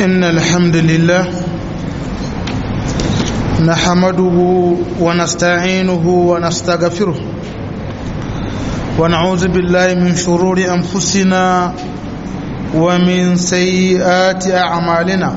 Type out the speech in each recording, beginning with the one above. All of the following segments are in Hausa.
إن الحمد لله نحمده ونستعينه ونستغفره ونعوذ بالله من شرور أنفسنا ومن سيئات أعمالنا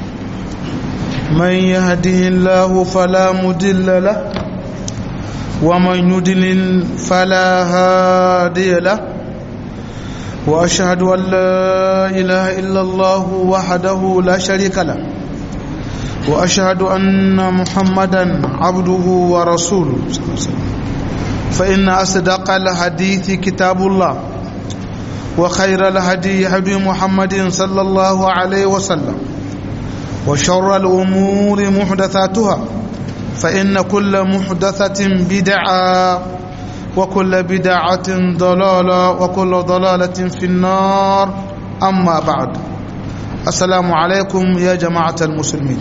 من يهده الله فلا مدل له ومن يدلل فلا هادي له وأشهد أن لا إله إلا الله وحده لا شريك له وأشهد أن محمدا عبده ورسوله فإن أصدق الحديث كتاب الله وخير الهدي هدي محمد صلى الله عليه وسلم وشر الأمور محدثاتها فإن كل محدثة بدعة وكل بدعة ضلالة وكل ضلالة في النار أما بعد السلام عليكم يا جماعة المسلمين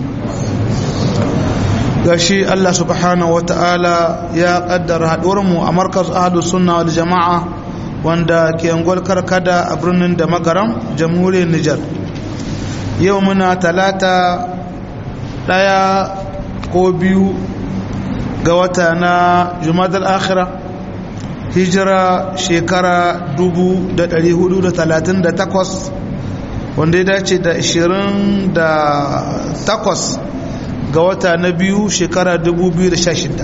gashi Allah subhanahu wa ta'ala ya kaddara haɗuwarmu a markaz ahadu sunna wal jama'a wanda ke angol karkada a birnin da magaram jamhuriyar Nijar yau muna talata ɗaya ko biyu ga wata na jumadal akhira hijira shekara 438 wanda ya dace da 28 ga wata na biyu shekara 2016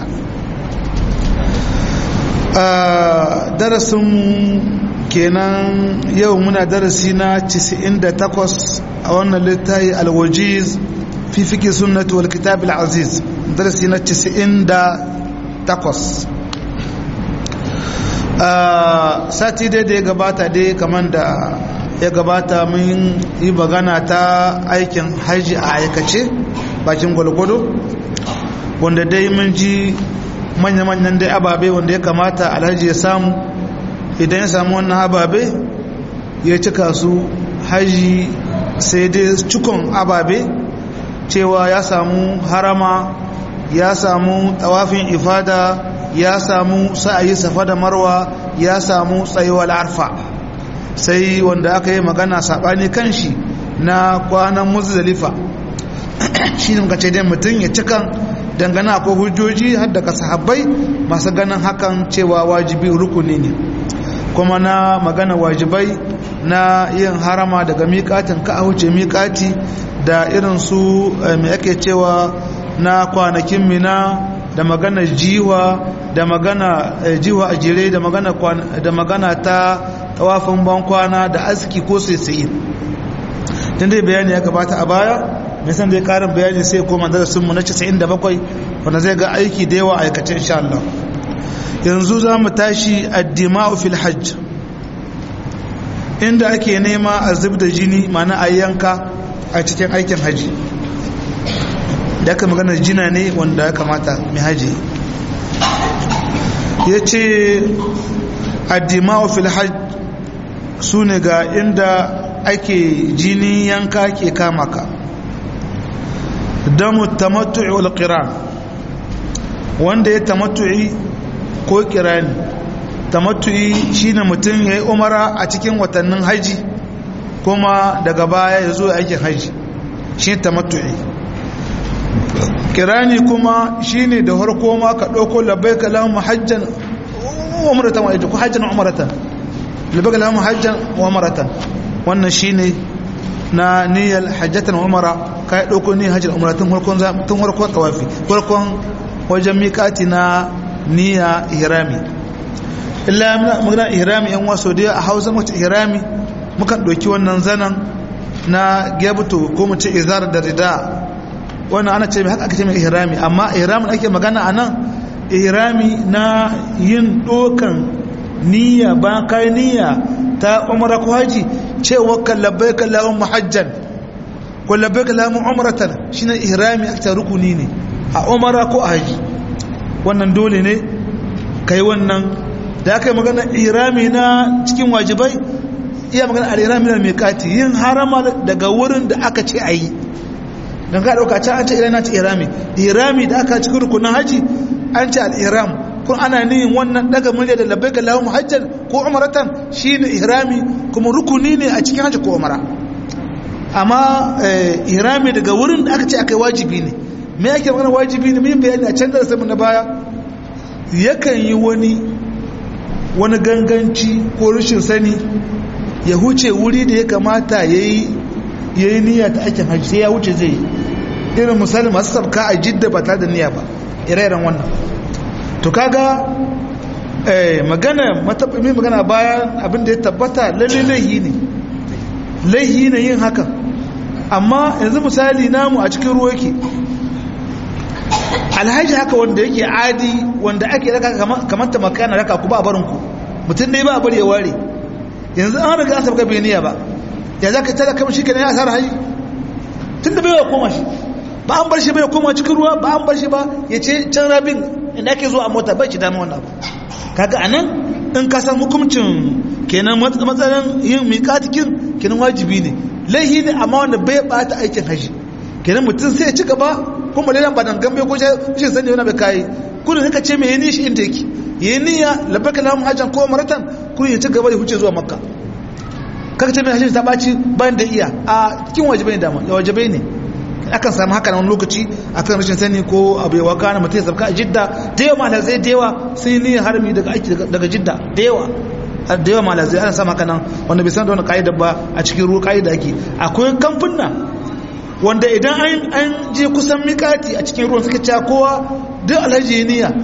a darasin kenan yau muna darasi na 98 a wannan littafi alwajiz fi fiki sunnatu wal kitab al-aziz darasi na 98 sati dai da ya gabata dai kamar da ya gabata mun yi magana ta aikin haji a aikace bakin gwalgwado wanda dai mun ji manya-manyan dai ababe wanda ya kamata alhaji ya samu idan ya samu wannan ababe ya cika su haji sai dai cikon ababe cewa ya samu harama ya samu tawafin ifada ya samu sa'ayi safa da marwa ya samu tsayuwar arfa sai wanda aka yi magana saɓani kan shi na kwanan muzdalifa shi ne muka ce dai mutum ya cikan dangana ko hujjoji har daga sahabbai masu ganin hakan cewa wajibi rukuni ne kuma na magana wajibai na yin harama daga miƙatin ka a wuce miƙati da irin su mai ake cewa na kwanakin mina da magana jiwa da magana jiwa a jere da magana da magana ta tawafin bankwana da aski ko sai tun dai bayani ya gabata a baya mai san dai karin bayani sai koma darasinmu na 97 wanda zai ga aiki da yawa aikace insha Allah yanzu za mu tashi addima'u fil hajj inda ake nema a zub da jini mana a yanka a cikin aikin haji da aka magana jina ne wanda ya kamata mai haji ya ce addima'u fil hajj su ne ga inda ake jini yanka ke kama ka damu tamattu'i wal qiran wanda ya tamattu'i ko kirani tamattu'i shine mutum yayi umara a cikin watannin haji kuma daga baya ya zo aikin haji shi tamattu'i kirani kuma shine da harko ma ka dauko labbaika lahum hajjan umratan wa ko hajjan umratan labbaika lahum hajjan wa umratan wannan shine na niyyar hajjatan umara ka yi ɗauko niyyar hajjar umara tun harkon tawafi farkon wajen miƙati na niyya ihrami illa magana ihrami yan waso da a hausa mace ihrami mukan ɗauki wannan zanen na gebuto ko mu ce izar da rida wannan ana ce mai haka aka ce mai ihrami amma ihramin ake magana a nan ihrami na yin ɗokan niyya ba kai niyya ta umara ko haji cewa kallabai kallahun muhajjan ko labbai kallahun umratan shine ihrami aka rukuni ne a umara ko a haji wannan dole ne kai wannan da aka yi magana ihrami na cikin wajibai iya magana al-ihrami na miqati yin harama daga wurin da aka ce ayi dan ka dauka can an ce ihrami ce ihrami ihrami da aka cikin rukunin haji an ce al-ihram kun ana niyin wannan daga murya da labbaika lahum hajjan ko umratan shine ihrami kuma rukuni ne a cikin hajji ko umra amma irami daga wurin da aka ce aka yi wajibi ne me ake magana wajibi ne min bayani a can da samun na baya yakan yi wani wani ganganci ko rashin sani ya huce wuri da ya kamata ya yi niyya ta aikin hajji sai ya wuce zai yi irin misali masu sabka a jidda ba tare da niyya ba ire-iren wannan to kaga magana matabbami magana bayan abin da ya tabbata lalle laihi ne laihi ne yin hakan amma yanzu misali namu a cikin ruwa yake alhaji haka wanda yake adi wanda ake raka kamar ta makana raka ku ba barin ku mutum dai ba a bari ya ware yanzu an riga an sabga bai niyya ba ya za ka tara kamar shi kenan ya asara haji tun da bai wa koma shi ba an bar shi bai koma cikin ruwa ba an bar shi ba ya ce can rabin inda ake zuwa a mota bai ci dama wannan abu kaga anan in ka san hukuncin kenan matsalan yin miƙatikin kenan wajibi ne laihi ne amma wanda bai bata aikin haji kenan mutum sai ya ci gaba kuma lailan ba dan gambe ko shi sani wani bai kai kudin ka ce mai yi shi inda yake yi niyya labbaka lahum hajjan ko maratan kudin ya ci gaba da huce zuwa makka kaka ce mai hajji ta ɓaci bayan da iya a cikin wajibai ne dama da wajibai ne akan samu haka na wani lokaci akan rashin sani ko abu yawa kana mutum ya sabka a jidda da yawa malazai da yawa sun yi niyyar harami daga aiki daga jidda da yawa da yawa malazai ana samu haka nan wanda bai san da wani ka'ida ba a cikin ruwa ka'ida ake akwai kamfuna wanda idan an je kusan mikati a cikin ruwan suka cewa kowa duk alhaji ya niyya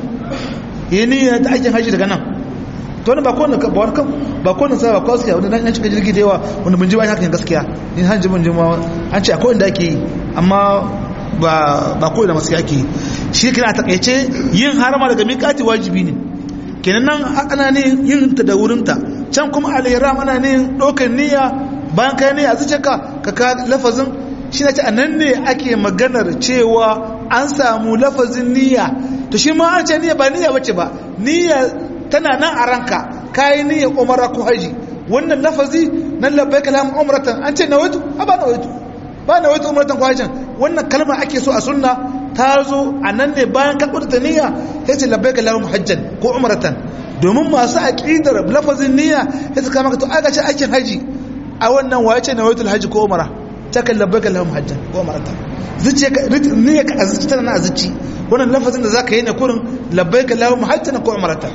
ya niyya ta aikin haji daga nan to wani ba kowane ba wani kan ba kowane sa ba kawai wanda nan cika jirgi da yawa wanda mun ji ba hakan gaskiya ni hanji mun ji ma an ce akwai inda ake yi amma ba ba kowane da masu ake yi shi kina a takaice yin harama daga miƙati wajibi ne kenan nan ana ne yin ta da wurinta can kuma al-ihram ana ne ɗaukar niyya bayan kai niyya zuce ka ka ka lafazin shi na ce a nan ne ake maganar cewa an samu lafazin niyya to shi ma an ce niyya ba niyya bace ba niyya tana nan a ranka kayi niyyar umara ko haji wannan lafazi nan labbai kalam umratan an ce nawaitu a ba nawaitu ba nawaitu umratan ko hajjan wannan kalma ake so a sunna ta zo a nan ne bayan ka kudurta niyya sai ce labbai kalam hajjan ko umratan domin masu aqidar lafazin niyya sai su kama ka to aka ce aikin haji a wannan waye ce nawaitul haji ko umara ta kan labbai kalam hajjan ko umratan zuciya ka niyya ka azuci tana na azuci wannan lafazin da zaka yi na kurin labbai kalam hajjan ko umratan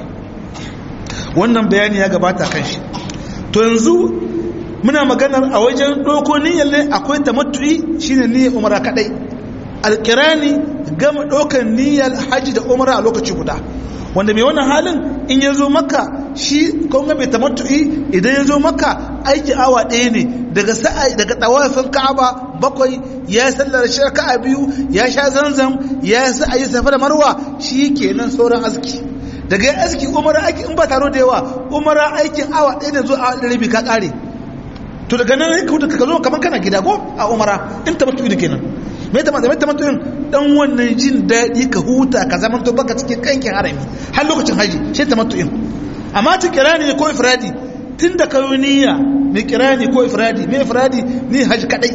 wannan bayani ya gabata kan shi to yanzu muna maganar a wajen ɗauko niyyar ne akwai tamattu'i shine niyyar umara kadai alkirani gama ɗaukar niyyar haji da umara a lokaci guda wanda mai wannan halin in ya zo maka shi kawai mai tamattu'i idan ya zo maka aiki awa ɗaya ne daga sa'a daga tawafin ka'aba bakwai ya sallar shirka biyu ya sha zanzam ya sa yi safa da marwa shi kenan sauran aski daga yin aski umara aiki in ba taro da yawa umara aikin awa ɗaya ne zuwa a rabi ka ƙare to daga nan ka ka zo kamar kana gida ko a umara in ta mutu kenan mai ta mai ta mutu dan wannan jin daɗi ka huta ka zaman to baka cikin kankin harami har lokacin haji shi ta mutu amma ta kirani ko ifradi tun da kayo niyya mai kirani ko ifradi mai ifradi ni haji kadai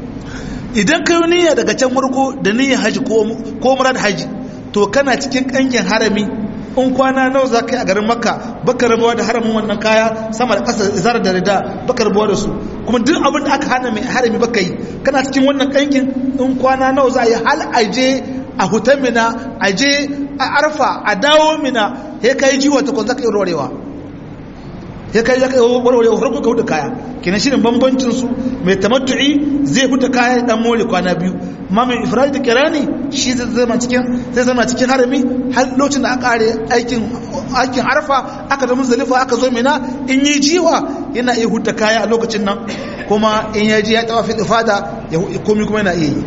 idan kayo niyya daga can murko da niyya haji ko murad haji to kana cikin kankin harami in kwana nawa za ka yi a garin makka baka rabuwa da haramin wannan kaya sama da ƙasa zara da rida baka rabuwa da su kuma duk abin da aka hana mai harami baka yi kana cikin wannan ƙankin in kwana nawa za a yi hal aje a hutan mina aje a arfa a dawo mina ya kai jiwa ta kwanza ka yi rorewa ya kai zaka warware farko ka huda kaya kenan shirin bambancin su mai tamattu'i zai huda kaya dan more kwana biyu amma mai ifradi da kirani shi zai zama cikin zai zama cikin harami har lokacin da aka kare aikin aikin arfa aka da muzdalifa aka zo mina in yi jiwa yana iya huda kaya a lokacin nan kuma in ya ji ya tawa fi ifada ya komi kuma yana iya yi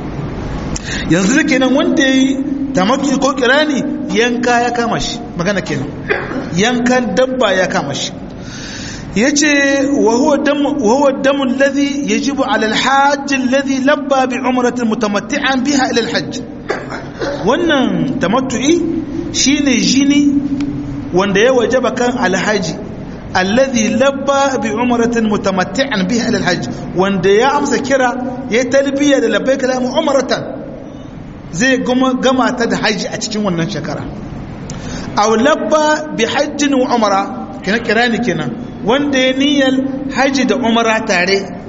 yanzu da kenan wanda ya yi tamattu'i ko kirani yanka ya kama shi magana kenan yankan dabba ya kama shi yace wa huwa dam wa huwa dam alladhi yajibu ala alhajj alladhi labba bi umratin mutamatti'an biha ila alhajj wannan tamattu'i shine jini wanda ya wajaba kan alhaji alladhi labba bi umratin mutamatti'an biha ila alhajj wanda ya amsa kira ya talbiya da labbaik la umratan zai gama ta da haji a cikin wannan shekara aw labba bi hajjin wa umra kina kirani kenan wanda ya niyyar haji da umara tare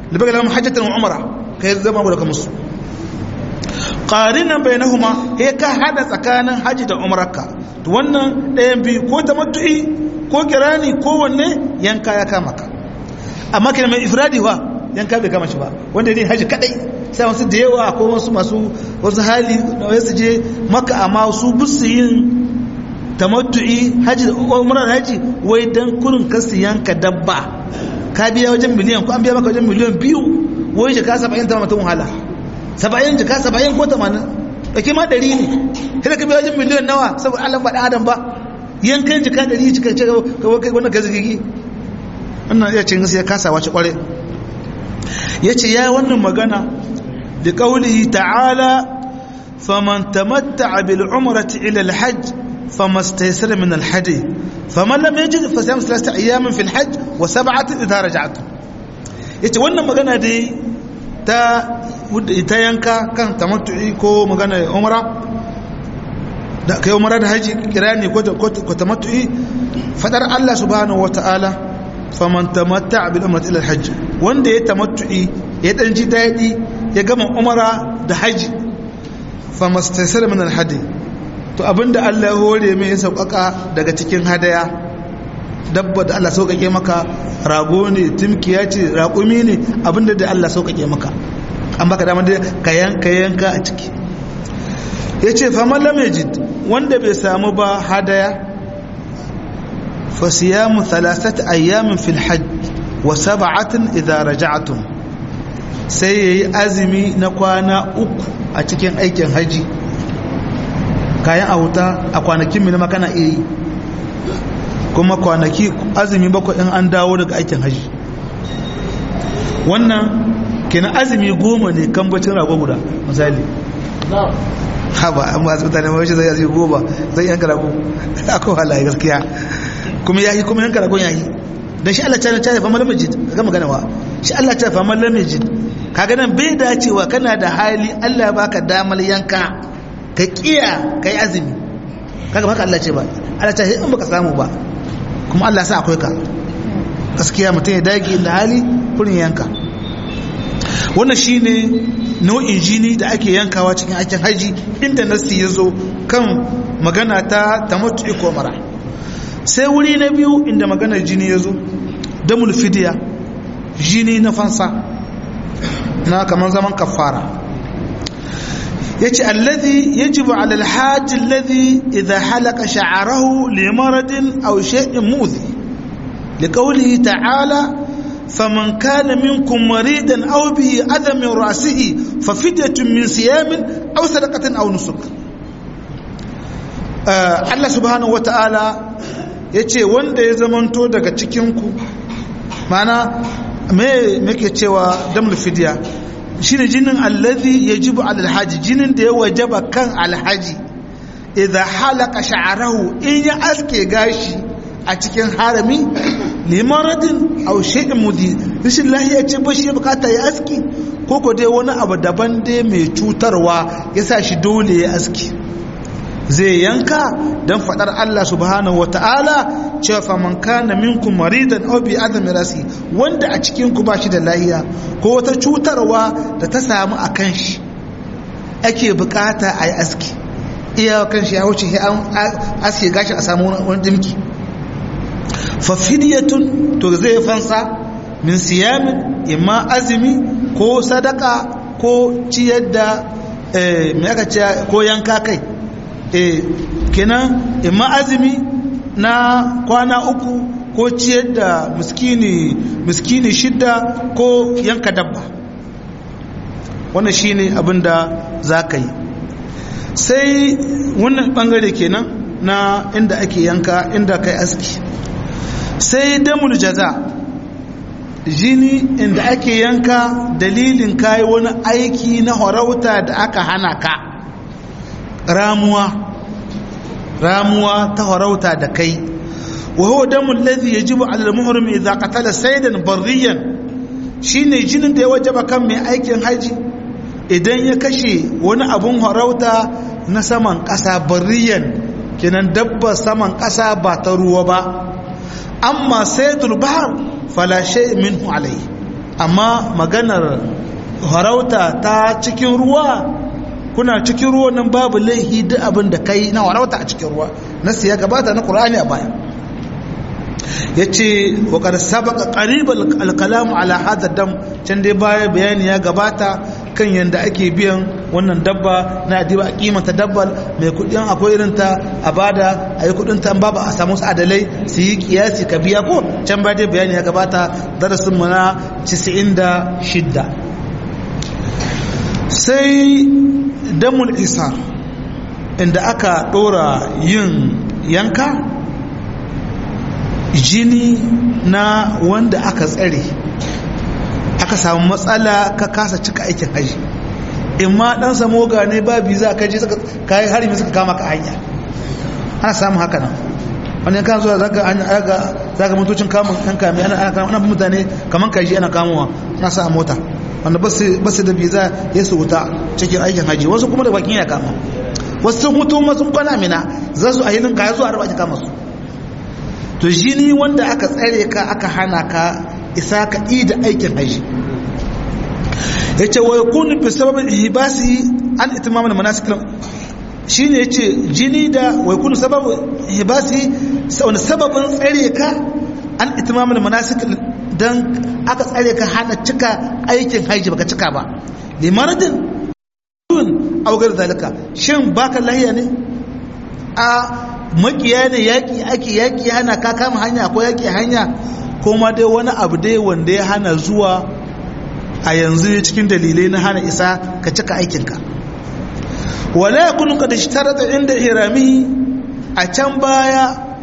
libaka lahum hajjatan wa umra kai zama guda musu qarinan bainahuma he ka hada tsakanin haji da umrarka to wannan ɗayan biyu ko tamattu'i ko kirani ko wanne yanka ya kama ka amma kina mai ifradi wa yanka bai kama shi ba wanda ne haji kadai sai wasu da yawa ko wasu masu wasu hali da su je maka amma su busu yin tamattu'i haji da umrar haji wai dan kurin kasu yanka dabba ka biya wajen miliyan ko an biya maka wajen miliyan biyu wai jika saba'in ta mutum wahala saba'in jika saba'in ko tamanin ɗauki ma ɗari ne sai ka biya wajen miliyan nawa saboda allah ba ɗan adam ba yankan jika ɗari jika ce kai wannan gazigigi wannan iya cin ya kasa wace ƙware ya ce ya wannan magana da ƙaunihi ta'ala faman tamatta bil umrati ila al-hajj فما استيسر من الحج فمن لم يجد فصيام ثلاثة أيام في الحج وسبعة إذا رجعتم yace wannan magana dai ta ta yanka kan tamattu'i ko magana umra da kai umra da haji kirani ko ko tamattu'i fadar Allah subhanahu wataala faman tamatta'a bil umrati ila al hajj wanda ya tamattu'i ya dan ji dadi ya gama umra da haji famastaysara min al hadi to abinda Allah ya hore mai sauƙaƙa daga cikin hadaya dabba da Allah sauƙaƙe maka rago ne timkiya ce raƙumi ne abinda da Allah sauƙaƙe maka an baka damar da ka yanka yanka a ciki ya ce faman lamejid wanda bai samu ba hadaya fasiyamu thalathata ayyamin fil hajj wa sab'atin idza raja'tum sai yayi azumi na kwana uku a cikin aikin haji kayan a wuta a kwanakin milima kana iri kuma kwanaki azumi bakwai in an dawo daga aikin haji wannan kenan azumi goma ne kan bacin rago guda misali haba an ba su mutane mawashi zai azumi goma zai yanka rago akwai halaye gaskiya kuma yahi kuma yanka ragon yahi don shi Allah ta ta fa malam majid ga magana wa shi Allah ta fa malam majid kaga nan bai dacewa kana da hali Allah ya baka damar yanka ka kiya kai azumi kaga haka Allah ce ba Allah ta in baka samu ba kuma Allah sa akwai ka gaskiya mutum ya dage da hali kurin yanka wannan shine nau'in jini da ake yankawa cikin aikin haji inda nasi ya zo kan magana ta tamattu ko mara sai wuri na biyu inda maganar jini ya zo damul fidiya jini na fansa na kamar zaman kafara yace alladhi yajibu ala alhajj alladhi idha halaka sha'rahu limaradin aw shay'in mu'dhi liqawlihi ta'ala faman kana minkum maridan aw bihi adha min ra'sihi fafidyatun min siyamin aw sadaqatin aw nusuk Allah subhanahu wata'ala yace wanda ya zamanto daga cikin ku mana me muke cewa damul fidya shine jinin allazi yajibu ala alhaji jinin da ya wajaba kan alhaji idza halaka sha'rahu in ya aske gashi a cikin harami limaradin aw shay'in mudi rashin lahiya ce ba shi bukata ya aski ko ko dai wani abu daban dai mai cutarwa yasa shi dole ya aski zai yanka don fadar Allah subhanahu wata'ala cewa faman kana minkum maridan aw bi adami rasi wanda a cikin ku bashi da lahiya ko wata cutarwa da ta samu a kan shi ake bukata a yi aski iya kan shi ya wuce an aske gashi a samu wani dimki fa fidyatun to zai fansa min siyamin imma azumi ko sadaka ko ciyar da me aka ce ko yanka kai e kenan imma azumi na kwana uku ko ciyar da miskini miskini shidda ko yanka dabba wannan shine abin da za ka yi sai wannan bangare kenan na inda ake yanka inda kai aski sai damul jaza jini inda ake yanka dalilin kayi wani aiki na harauta da aka hana ka ramuwa ramuwa ta harauta da kai wa huwa damul ladhi yajibu ala al-muhrim idha qatala saydan barriyan shine jinin da ya wajaba kan mai aikin haji idan ya kashe wani abun harauta na saman ƙasa barriyan kenan dabba saman ƙasa ba ta ruwa ba amma saydul bahr fala shay minhu alayhi amma maganar harauta ta cikin ruwa kuna cikin ruwa nan babu laihi duk abin da kai na harauta a cikin ruwa nasu ya gabata na ƙur'ani a baya ya ce waƙar sabaka ƙaribar alkalamu ala hada dam can dai baya bayani ya gabata kan yadda ake biyan wannan dabba na adiba a kimanta dabbar mai kudin akwai irinta a bada a yi kudinta ba ba a samu su adalai su yi kiyasi ka biya ko can baya dai bayani ya gabata darasin mu na 96 sai damul isa inda aka dora yin yanka jini na wanda aka tsare aka samu matsala ka kasa cika aikin haji in ma dan samu gane ba biza ka je ka yi harimi suka kama ka hanya ana samun haka nan wani kan zuwa zaka aga zaka motocin kamun kan kame ana ana ana mutane kaman kaji ana kamowa ana sa a mota wanda basu basu da biza ya su wuta cikin aikin haji wasu kuma da bakin ya kama wasu sun mutu wasu kwana mina za su a hilin kaya zuwa arba kama su to jini wanda aka tsare ka aka hana ka isa ka da aikin haji ya ce wa yakunu fi sababin ihbasi an itimam al manasik shine yace jini da wa yakunu sababin ihbasi wani sababin tsare ka an itimam al manasik dan aka tsare ka hana cika aikin haji baka cika ba limaradin aw gar zalika shin baka lahiya ne a makiya ne yaki ake yaki hana ka kama hanya ko yaki hanya ko ma dai wani abu dai wanda ya hana zuwa a yanzu cikin dalilai na hana isa ka cika aikinka wala ya kunu kada shi tara da inda irami a can baya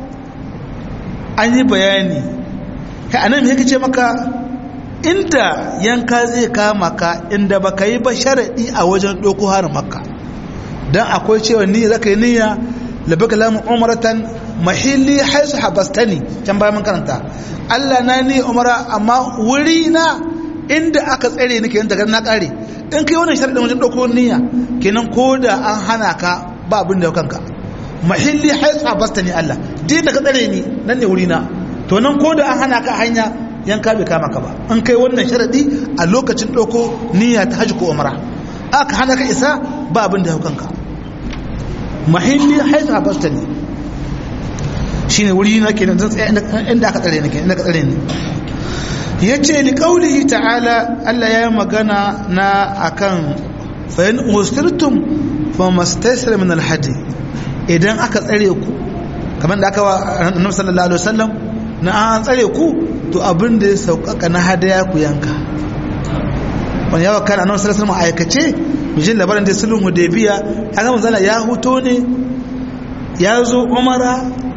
an yi bayani ka anan me ce maka inda yanka zai kama ka inda baka yi ba sharaɗi a wajen ɗauko harin makka don akwai cewa ni zaka yi niyya labaka lamu umaratan mahilli haisu habastani can bayan mun karanta Allah na ni umara amma wuri na inda aka tsare ni kenan daga na kare in kai wannan sharadin wajen dauko niyya kenan ko da an hana ka ba abin da kanka mahilli haisu habastani Allah din da ka tsare ni nan ne wuri na to nan ko da an hana ka hanya yanka bai kama ka ba in kai wannan sharadi a lokacin dauko niyya ta hajji ko umara aka hana ka isa ba abin da kanka mahilli haisu habastani shine wuri na kenan zan tsaya inda aka tsare ni kenan inda aka tsare ni yace li qaulihi ta'ala Allah ya magana na akan fa in ustirtum fa mastaysara min al-hadi idan aka tsare ku kamar da aka wa Annabi sallallahu alaihi wasallam na an tsare ku to abin da ya sauƙaƙa na hadaya ku yanka wani yawa kan Annabi sallallahu alaihi wasallam aikace mijin labarin da sulhun hudaybiya haka manzala ya huto ne ya zo umara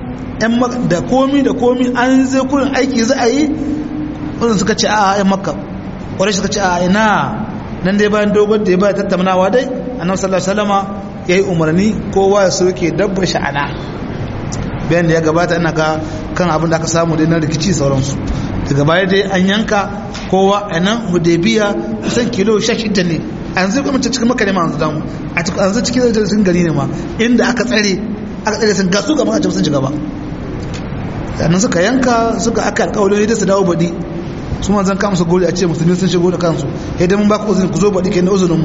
da komi da komi an zai kurin aiki za a yi wadanda suka ce a yan makka wadanda suka ce a ina nan dai bayan dogon da ya bayan tattaunawa dai annabi sallallahu alaihi wasallama ya yi umarni kowa ya soke dabba sha'ana bayan da ya gabata ina ga kan abin da aka samu dai na rikici sauransu daga baya dai an yanka kowa a nan hudaybiya kusan kilo 16 ne a yanzu kuma cikin maka ne ma yanzu damu a yanzu cikin gari ne ma inda aka tsare aka tsare sun gasu gaba a sun shiga ba sannan suka yanka suka aka alkawalin da su dawo baɗi su ma zan kama su gori a ce musulmi sun shigo da kansu yadda mun ba ku uzuri ku zo baɗi ke na uzurinmu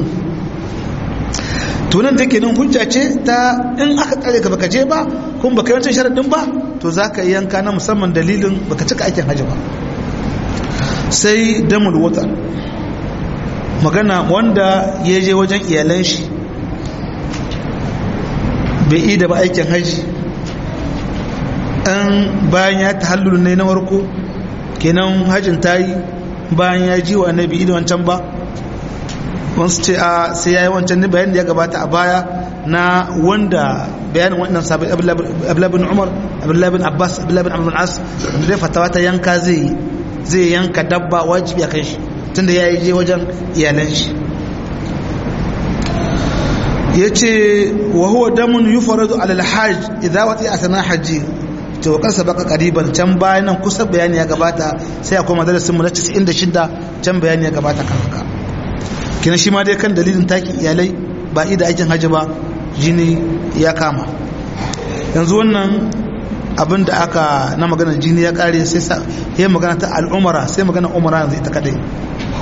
tunan take nan hujja ce ta in aka tsare ka baka je ba kun baka yawancin sharaɗin ba to za ka yanka na musamman dalilin baka cika aikin hajji ba sai damul wata magana wanda ya je wajen iyalan shi bai yi da ba aikin hajji an bayan ya ta hallulu ne na warko kenan hajjin ta yi bayan ya ji wa annabi ido wancan ba wasu ce a sai ya yi wancan ne bayan da ya gabata a baya na wanda bayanin wannan sabai abulabin umar abulabin abbas abulabin abulabin as wanda dai fatawa ta yanka zai zai yanka dabba wajibi a kan shi tunda ya yi je wajen iyalan shi ya ce wa huwa damun yi faradu alalhaj idan wata a sana hajji to wa kansa baka kariban can bayan nan kusa bayani ya gabata sai akwai madarasin mu na 96 can bayani ya gabata kan haka kina shi ma dai kan dalilin taki iyalai ba ida aikin hajji ba jini ya kama yanzu wannan abin da aka na magana jini ya kare sai ya magana ta al'umara sai magana umara yanzu ita kadai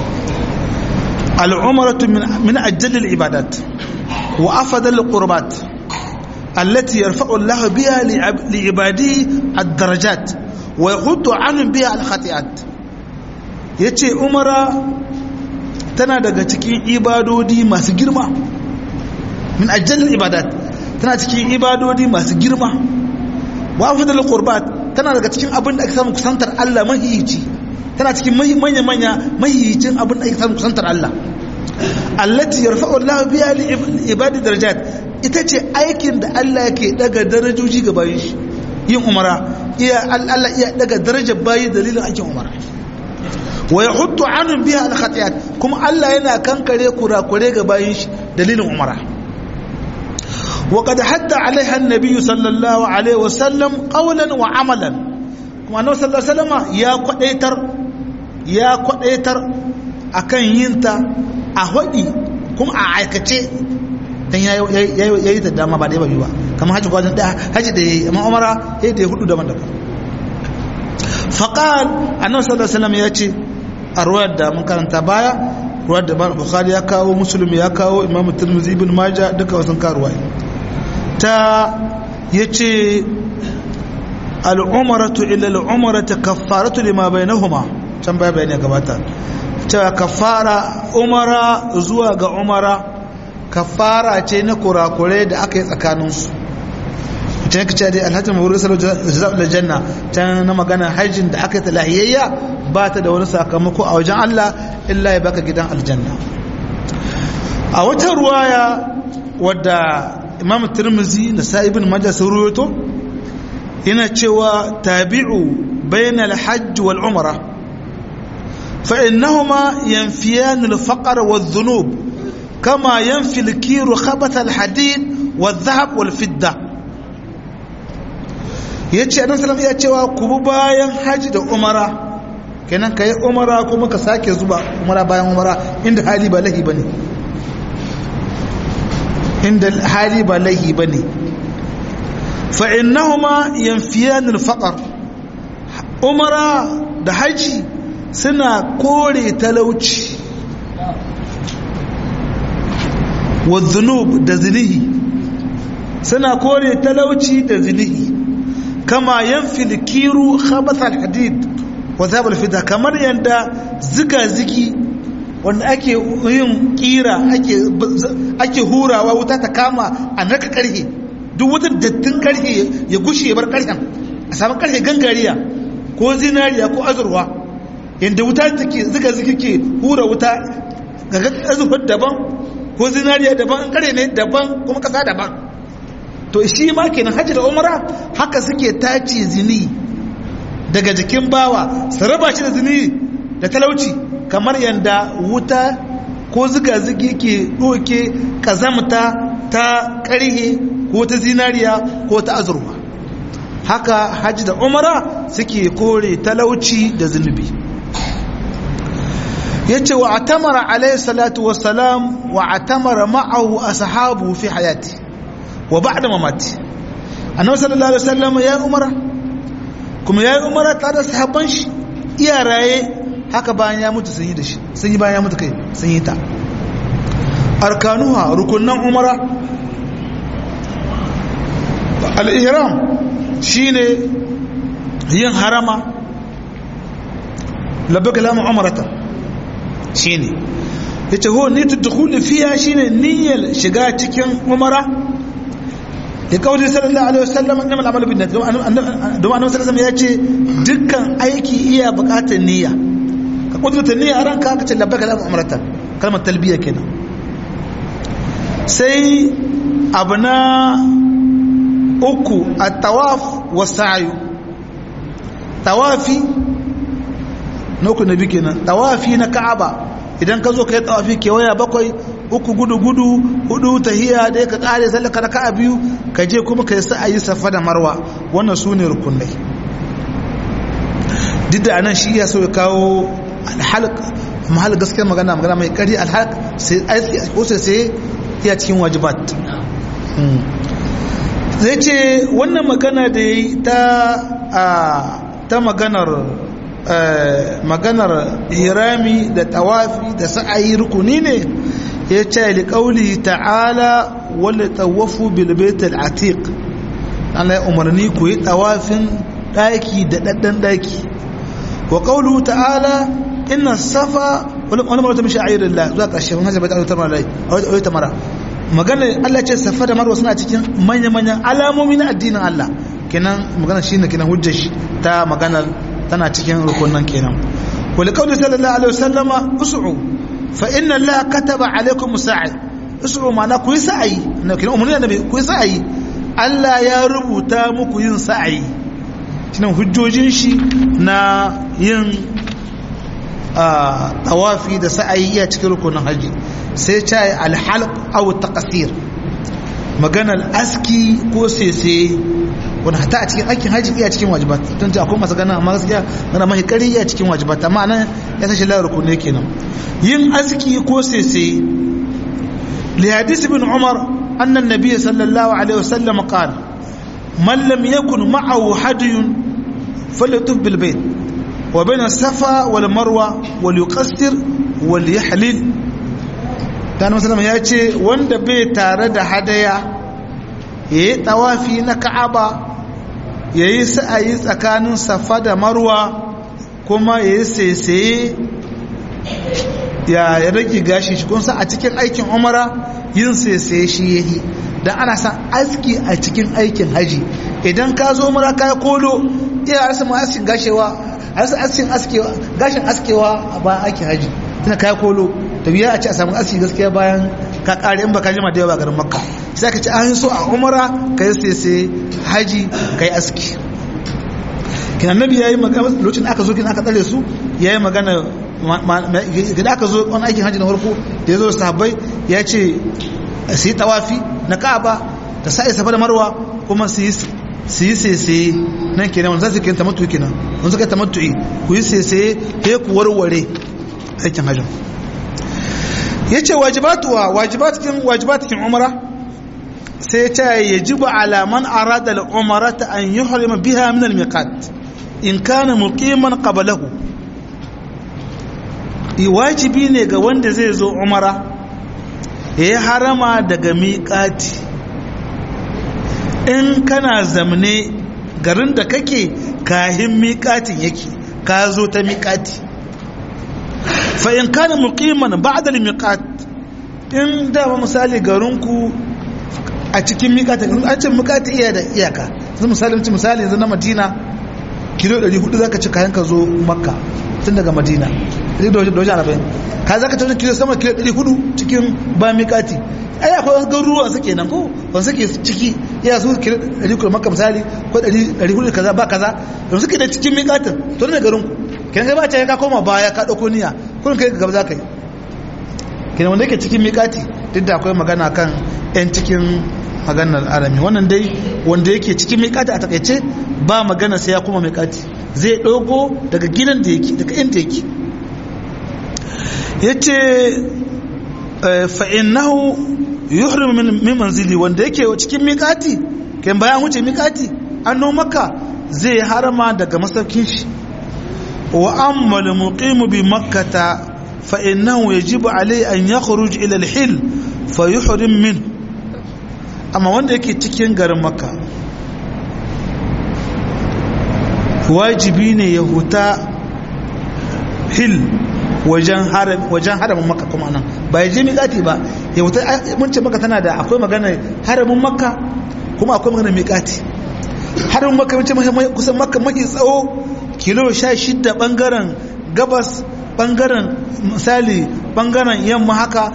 al'umaratu min ajallil ibadat wa afadal qurbat allati yarfa'u Allah biha li ibadi ad-darajat wa yahuddu anhum biha al-khati'at yace umara tana daga cikin ibadodi masu girma min ajallil ibadat tana cikin ibadodi masu girma wa afdal qurbat tana daga cikin abin da ake samu kusantar Allah mahiyici tana cikin manya manya mahiyicin abin da ake samu kusantar Allah allati yarfa'u Allah biha li ibadi darajat ita ce aikin da Allah yake daga darajoji ga bayin shi yin umara iya Allah iya daga darajar bayi dalilin aikin umara wa yahuddu anhum biha al khatiyat kuma Allah yana kankare kurakure ga bayin shi dalilin umara وقد حد عليها النبي صلى الله عليه وسلم قولا وعملا kuma annabi sallallahu alaihi wasallam ya kwadaitar ya kwadaitar akan yinta a hodi kuma a aikace dan yayi da dama ba da ba ba kamar haji gwajin da haji da yayi amma umara sai da hudu daban daban faqal annabi sallallahu alaihi wasallam ya ce a ruwayar da mun karanta baya ruwayar da bukhari ya kawo muslim ya kawo imam tirmidhi ibn majah duka wasan karuwa ta ya ce al'umaratu ila al'umarata kafaratu lima bai na huma can baya bayani gabata ta kafara umara zuwa ga umara kafara ce na kurakure da aka yi tsakaninsu ta yanka ce dai alhajin mawuri salar da janna ta na magana hajjin da aka yi talahiyayya ba ta da wani sakamako a wajen allah illa ya baka gidan aljanna a wata ruwaya wadda imam tirmizi da sa'ibin majah sun ruwato yana cewa tabi'u bainal hajj wal umra fa innahuma yanfiyan al faqr wal dhunub kama yanfi al kir khabath al hadid wal dhahab wal fidda yace annabi sallallahu ya cewa ku bi bayan hajji da umara kenan kai umara kuma ka sake zuba umara bayan umara inda hali ba lahi bane inda hali ba laihi ba ne fa'innahuma yanfiyan alfaƙar umara da haji suna kore talauci wa zunub da zinihi suna kore talauci da zinihi kama yanfi kiru khabathal hadid wa zabal fida kamar yadda ziga-zigi wanda ake yin kira ake hurawa wuta ta kama a narka karhe duk wata dattin karhe ya gushe ya bar karhen a samun karhe gangariya ko zinariya ko azurwa yadda wuta take zuga zuga ke hura wuta ga azurfar daban ko zinariya daban karhe ne daban kuma kasa daban to shi ma kenan hajji da umara haka suke tace zini daga jikin bawa su raba shi da zini da talauci kamar yadda wuta ko ziga-zigi ke ɗoke ƙazamta ta ƙarhe ko ta zinariya ko ta azurwa haka hajji da umara suke kore talauci da zunubi ya ce wa atamara alayhi salatu wasalam wa atamara ma'ahu a sahabu fi hayati wa ba da mamati annabi sallallahu alaihi wasallam ya umara kuma ya yi umara tare da sahabban shi iya raye haka bayan ya mutu sun yi da shi sun yi bayan ya mutu kai sun yi ta arkanuha rukunan umara al'ihram shi ne yin harama labbaka lamu umarata shi ne ya ce ho ni tuttukuli fiya shi ne niyyar shiga cikin umara ya kawai sallallahu alaihi wasallam annam al'amalu bin domin annabi sallallahu ya ce dukkan aiki iya bukatar niyya ka kudurta niyya a ranka ka ce labbaka lamu umarata kalmar talbiya kenan sai abu na uku a tawaf wa sa'ayu tawafi na uku na biyu nan tawafi na ka'aba idan ka zo ka yi tawafi kewaya bakwai uku gudu gudu hudu tahiya da ka kare sallaka na ka'a biyu ka je kuma ka yi sa'ayi safa da marwa wannan su ne rukunai duk da anan shi ya so ya kawo alhalq mahal gaskiyar magana magana mai kari alhalq sai sai sai iya cikin wajibat zai ce wannan magana da ya yi ta maganar maganar hirami da tawafi da sa'ayi rukuni ne ya ce liƙauli ta'ala wanda tawafu bilbetul atiq Allah ya umarni ku yi tawafin ɗaki da ɗaɗɗan ɗaki wa ƙaulu ta'ala inna safa wani mara ta mishi a ayyar Allah zuwa ƙarshe wani hajjabai ta mara rai a ta mara maganar Allah ce safa da marwa suna cikin manya-manyan alamomi na addinin Allah kenan magana shi ne kenan hujjar shi ta maganar tana cikin rukunan kenan wali kawai sallallahu alaihi wasallama usu'u fa inna Allah kataba alaikum sa'i usu'u ma'ana ku yi sa'ayi na kenan umarni annabi ku yi sa'ayi Allah ya rubuta muku yin sa'ayi shine hujjojin shi na yin tawafi da sa'ayi iya cikin rukunin haji sai ta yi alhalq aw taqsir maganar aski ko sese wani hata a cikin aikin haji iya cikin wajibat don ta akwai masu gana amma gaskiya gana mahi kari iya cikin wajibat amma nan ya sashi layar kunne kenan yin aski ko sese li hadisi bin umar annan nabiy sallallahu alaihi wasallam qala man lam yakun ma'ahu hadiyun falyatuf bil bayt wa bayna safa wal marwa wal yuqassir wal yahlil dan musallam ya ce wanda bai tare da hadaya yayi tawafi na ka'aba ya yi sa'ayi tsakanin safa da marwa kuma ya yi saisaye ya rage gashi shi kunsa a cikin aikin umara yin saisaye shi ya yi don ana san aski a cikin aikin haji idan ka zo umara ka yi kolo iya arsa ma askin gashewa arsa askin askewa gashin askewa a bayan aikin haji tana ka yi kolo da biya a ce a samu aski gaskiya bayan ka kare in baka jima da yawa garin makka sai ka ci an so a umara ka yi sese haji ka yi aski kinan nabi ya yi magana lokacin aka zo kin aka tsare su ya yi magana gida aka zo wani aikin haji na farko da ya zo sahabbai ya ce su yi tawafi na ka'aba da sa'i safa da marwa kuma su yi su yi sese nan kenan wanda za su kai tamattu kenan wanda suka tamattu'i ku yi sese ya ku warware aikin hajjin ya ce wajibatuwa wajibatukin wajibatukin umara sai ta yajibu ala man arada al-umrata an yuhrima biha min al-miqat in kana muqiman qablahu wajibi ne ga wanda zai zo umara ya harama daga miƙati in kana zamne garin da kake kahin miƙatin yake ka zo ta miƙati fa in kana muqiman ba'da al-miqat in da ba misali garinku a cikin miƙati an ce miƙati iya da iyaka yanzu misali mutum misali yanzu na Madina kilo 400 zaka ci kayan ka zo Makka tun daga Madina sai da wajen arba'in ka zaka ci kilo sama kilo 400 cikin ba miƙati ai akwai wasu garuruwa suke nan ko wanda suke ciki iya su kilo 100 Makka misali ko 400 kaza ba kaza yanzu suke da cikin miƙatin to ne garinku kenan kai ba ta ka koma baya ka dauko niyya kullun kai gaba za ka yi kenan wanda yake cikin miƙati duk da akwai magana kan yan cikin maganar arami wannan dai wanda yake cikin miƙati a takaice ba magana sai ya koma miƙati zai dogo daga gidan da yake daga inda yake yace fa innahu yuhrim min manzili wanda yake cikin miƙati kan bayan wuce miƙati an maka zai harama daga masaukin shi وأما المقيم بمكة فإنه يجب عليه أن يخرج إلى الحل فيحرم منه أما wanda yake cikin garin makka wajibi ne ya huta hil wajen haramin makka kuma nan ba ya je miƙati ba ya huta mun ce makka tana da akwai magana haramin makka kuma akwai magana miƙati haramin makka mun ce kusan makka mafi tsawo kilo sha shida bangaren gabas bangaren misali bangaren yamma haka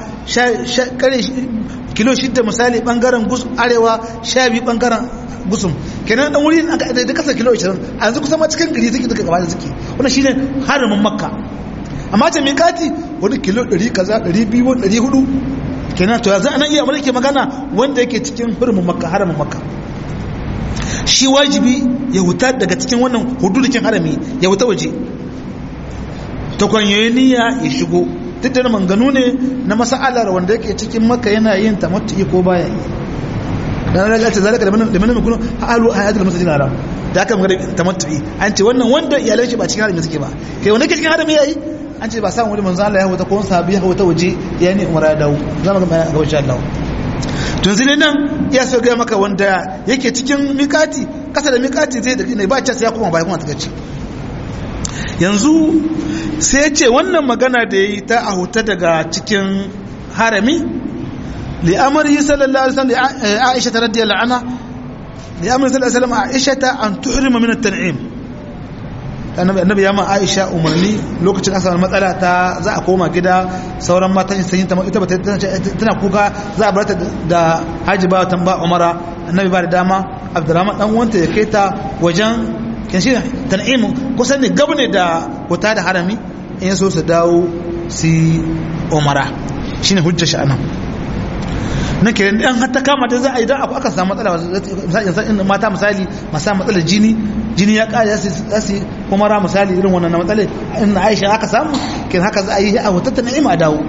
kilo shida misali bangaren arewa sha biyu bangaren gusum kenan dan wuri da kasa kilo 20 a yanzu kusan ma cikin gari suke duka gaba da suke wannan shine haramin makka amma ta mikati wani kilo 100 kaza 200 400 kenan to yanzu anan iya amma ke magana wanda yake cikin hurumin makka haramin makka shi wajibi ya wuta daga cikin wannan hududukin harami ya wuta waje ta kwanyoyi niyya ya shigo duk da manganu ne na masa'alar wanda yake cikin maka yana yin tamattu'i ko baya yi dan Allah ce zalika da man mun kunu halu hayatul masjidil haram da aka magana tamattu'i an ce wannan wanda iyalan shi ba cikin harami suke ba kai wanda ke cikin harami yayi an ce ba samu wani manzo Allah ya huta ko sahabi ya huta waje ya ne umara dawo za mu ga bayan ga insha Allah tun sai nan ya so ga maka wanda yake cikin mikati kasa da mikati zai da ne ba ce sai ya koma bai kuma ta ce yanzu sai ya ce wannan magana da yayi ta a huta daga cikin harami li amri sallallahu alaihi wasallam Aisha radiyallahu anha li amri sallallahu alaihi wasallam Aisha an tuhrima min at-tan'im annabi ya ma aisha umarni lokacin aka samu matsala ta za a koma gida sauran matan sun yi ta ita bata tana kuka za a barata da haji ba tan ba umara annabi ba da dama abdurrahman dan wanta ya kai ta wajen kin shi tan'im kusan ne gabne da wata da harami in so su dawo su umara shine hujja shi anan na ke dan har ta kama ta za a idan aka samu matsala misali mata misali masa matsalar jini jini ya kare za su umara misali irin wannan na matsala in Aisha aka samu kin haka za a yi a wata ni'ima dawo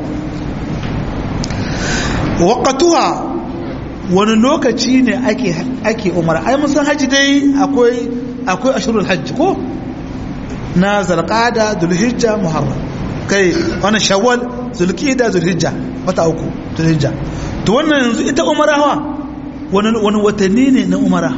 waqatuha wani lokaci ne ake ake umara ai mun san haji dai akwai akwai ashurul hajj ko na zalqada dhulhijja muharram kai wannan shawwal zulqa'da zulhijja wata uku zulhijja to wannan yanzu ita umara hawa wani watanni ne na umara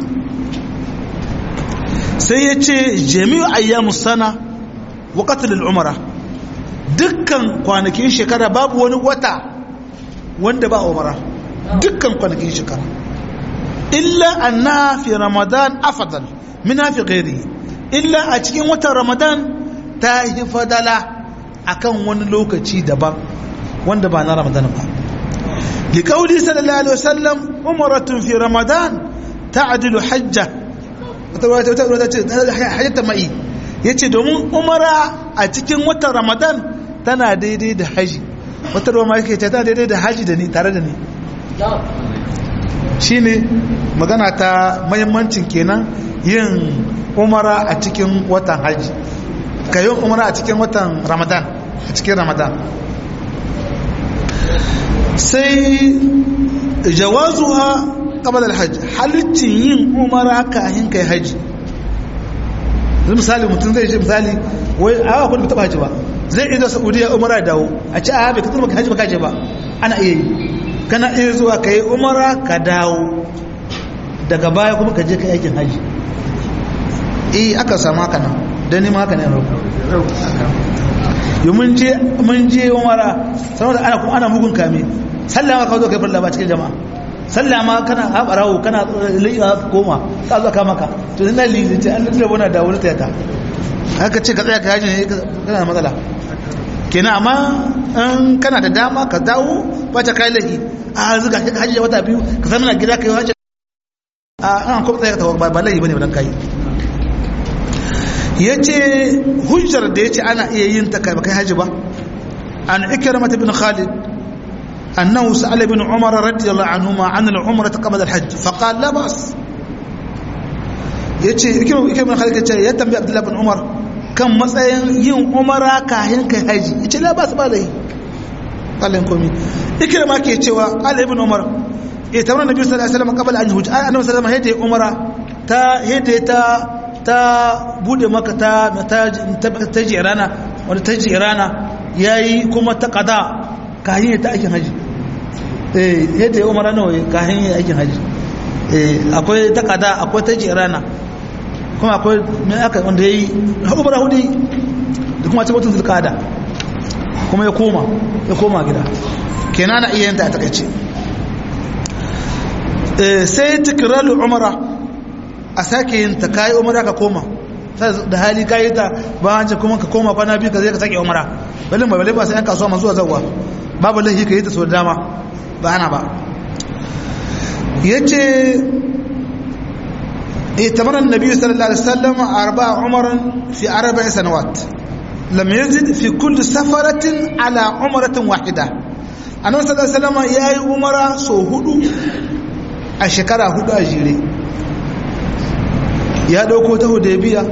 sai ya ce jami'u ayyamus sana wa qatlul umara dukkan kwanakin shekara babu wani wata wanda ba umara dukkan kwanakin shekara illa annaha fi ramadan afdal min fi ghairihi illa a cikin watan ramadan ta yi fadala akan wani lokaci daban wanda ba na ramadan ba لقوله صلى الله عليه وسلم عمرة في رمضان تعدل حجة حجة مئي yace domin umara a cikin watan ramadan tana daidai da haji wata ruwa ma yake ce tana daidai da haji da ni tare da ni shine magana ta mahimmancin kenan yin umara a cikin watan haji ka yin umara a cikin watan ramadan a cikin ramadan sai jawazuha qabla alhajj halittin yin umara kafin kai haji zai misali mutum zai ce misali wai a ba taba haji ba zai iya saudiya umara dawo a ci a bai kasar baka haji baka je ba ana iya yi kana iya zuwa kai umara ka dawo daga baya kuma ka je kai aikin haji eh aka samu haka nan dan nima haka ne rauku yi mun je mun je umara saboda ana kuma ana mugun kame sallama ka zo kai farla ba cikin jama'a sallama kana haɓarawo kana liya koma ka zo ka maka to ina liyi ce an lullube wani da wani tayata haka ce ka tsaya ka yaji ne kana da matsala kenan amma in kana da dama ka dawo ba ta kai lahi a zuga ka hajji wata biyu ka zama na gida ka yi hajji a an kuma tsaya ka ba lahi bane ba dan kai ya ce hujjar da ya ce ana iya yin ta kai hajji ba an ikirmata bin khalid annahu sa'ala bin umar radiyallahu anhuma an al-umrah qabla al-hajj fa qala la bas yace ikirmata bin khalid yace ya tambayi abdullah bin umar kan matsayin yin umara kahin kai haji yace la bas ba dai kallon komi ikirma ke cewa ali ibn umar eh tawara nabi sallallahu alaihi wasallam qabla an yuhaj annabi sallallahu alaihi wasallam hede umara ta hede ta ta bude maka ta ta jirana wanda ta jirana ya yi kuma ta kada kahin ta aikin haji eh yadda ya umara nawa kahin ya aikin haji eh akwai ta kada akwai ta jirana kuma akwai mai aka wanda ya yi umara hudu da kuma ce watan zulkada kuma ya koma ya koma gida kenan na iya yanta a takaice sai tikiralu umara a sake yin ta kayi umara ka koma da hali kayi ta ba hanci kuma ka koma kwana biyu ka zai ka sake umara balin ba balin ba sai yan kasuwa masu zuwa zauwa babu laifi ka yi ta so da dama ba ana ba ya ce اتمر النبي صلى الله عليه وسلم أربع عمر في أربع سنوات لم يزد في كل سفرة على عمرة واحدة أنا صلى الله عليه وسلم يا عمر سو هدو الشكرة هدو أجيري ya dauko ta hudaybiya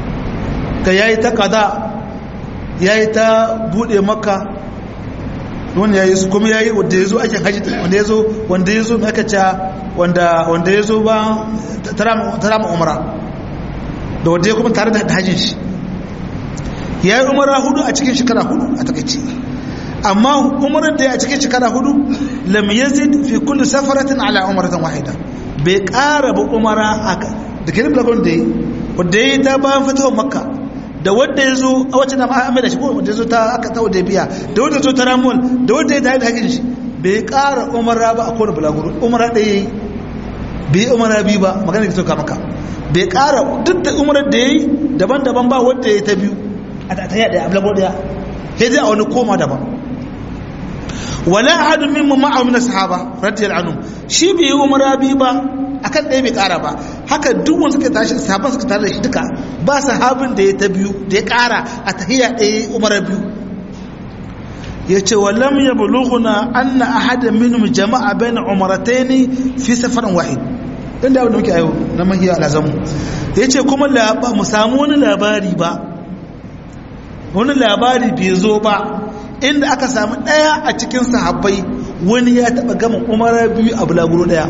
ka yayi ta qada yayi ta bude makka wanda ya yi su kuma ya yi wanda ya zo aikin hajji wanda ya zo wanda ya zo mai aka ca wanda ya zo ba tara ma umara da wanda ya kuma tare da hajjin shi ya yi umara hudu a cikin shekara hudu a takaici amma umarar da ya a cikin shekara hudu lam yazid fi kulli safaratin ala umaratin wahida bai ƙara ba umara da kirin blagon da ya yi wanda ya yi ta bayan fitowar makka da wanda ya zo a wacce na ma'amai da shi ko wanda ya zo ta aka ta wadda biya da wanda ya zo ta ramon da wanda ya tafi da hakin shi bai ƙara umara ba a kowane bulaguro umara ɗaya yi bai yi umara biyu ba magana da sauka maka bai ƙara duk da umarar da ya yi daban-daban ba wanda ya ta biyu a ta yi ɗaya a bulaguro ɗaya sai dai a wani koma daban wala ahadun min ma'a min sahaba radiyallahu anhum shi bai yi umara biyu ba akan ɗaya bai ƙara ba haka duk wanda suka tashi sahaban suka tare da shi duka ba sahabin da ya ta biyu da ya ƙara a tahiyya ɗaya umara biyu ya ce wa lam ya bulughuna anna ahadan minhum jama'a bayna umarataini fi safarin wahid dan da muke ayo na mahiya alazamu ya ce kuma mu samu wani labari ba wani labari bai zo ba inda aka samu ɗaya a cikin sahabbai wani ya taɓa gama umara biyu a bulaguro ɗaya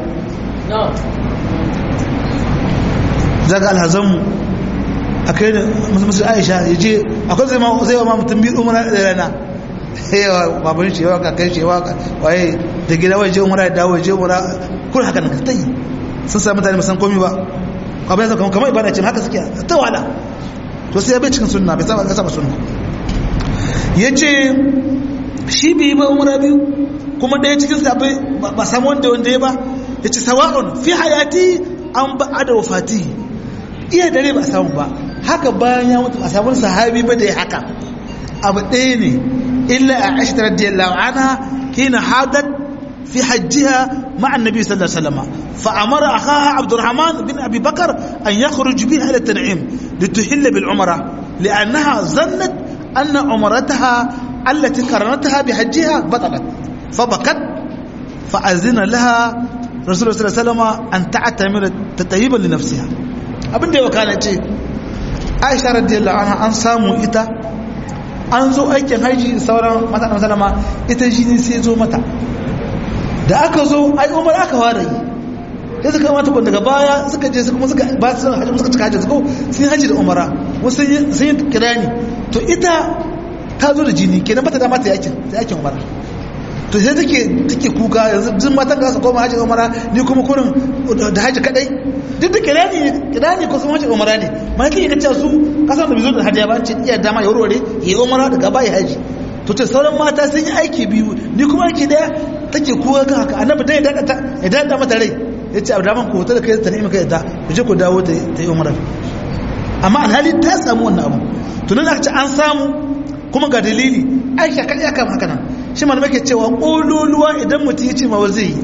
zaga alhazanmu a kai da musu aisha ya je akwai zai wa ma mutum biyu umara da rana yawa babban shi yawa kakai shi yawa waye da gida wai je umara da dawo je umara kun haka nan ta yi sun sami mutane musan komi ba abin yasa kamar kamar ibada ce haka suke ta wala to sai ya bai cikin sunna bai saba ya saba sunna ya ce shi bai ba umara biyu kuma ɗaya cikin sabai ba samu wanda wanda ya ba ya ce sawa'un fi hayati an ba a da wafati iya dare ba samu ba haka bayan ya mutu a samun sahabi ba da ya haka abu ɗaya ne illa a ashi ta radiyallahu anha kina hadat fi hajjiha مع النبي صلى الله عليه وسلم فأمر أخاها عبد الرحمن بن أبي بكر أن يخرج بها إلى التنعيم لتحل بالعمرة لأنها ظنت أن عمرتها التي قرنتها بحجها بطلت فبكت فأذن لها رسول الله صلى الله عليه وسلم أن تعتمر تطيبا لنفسها abin da ya wakana ce aisha radiyallahu anha an samu ita an zo aikin haji sauran mata da salama ita jini sai zo mata da aka zo ai umar aka ware yi sai suka mata kun daga baya suka je kuma suka ba su haji suka cika haji suka sun haji da umara wasu sun yi kirani to ita ta zo da jini kenan bata da mata yakin yakin umara to sai take take kuka yanzu jin matan ga su koma haji umara ni kuma kurin da haji kadai duk da kirani kirani ko sun haji umara ne ma kike kace su kasan da bizo da haji ba ce iya dama ya warware yi umara daga bai haji to ce sauran mata sun yi aiki biyu ni kuma aiki daya take kuka kan haka annabi dai ya dada ya dada mata rai ya ce abdaman ku ta da kai ta nemi kai ta ku je ku dawo ta yi umara amma alhali ta samu wannan abu tunan aka ce an samu kuma ga dalili aisha kan ya kama haka nan shi ma ke cewa ƙololuwa idan mutum ya ce ma wa zai yi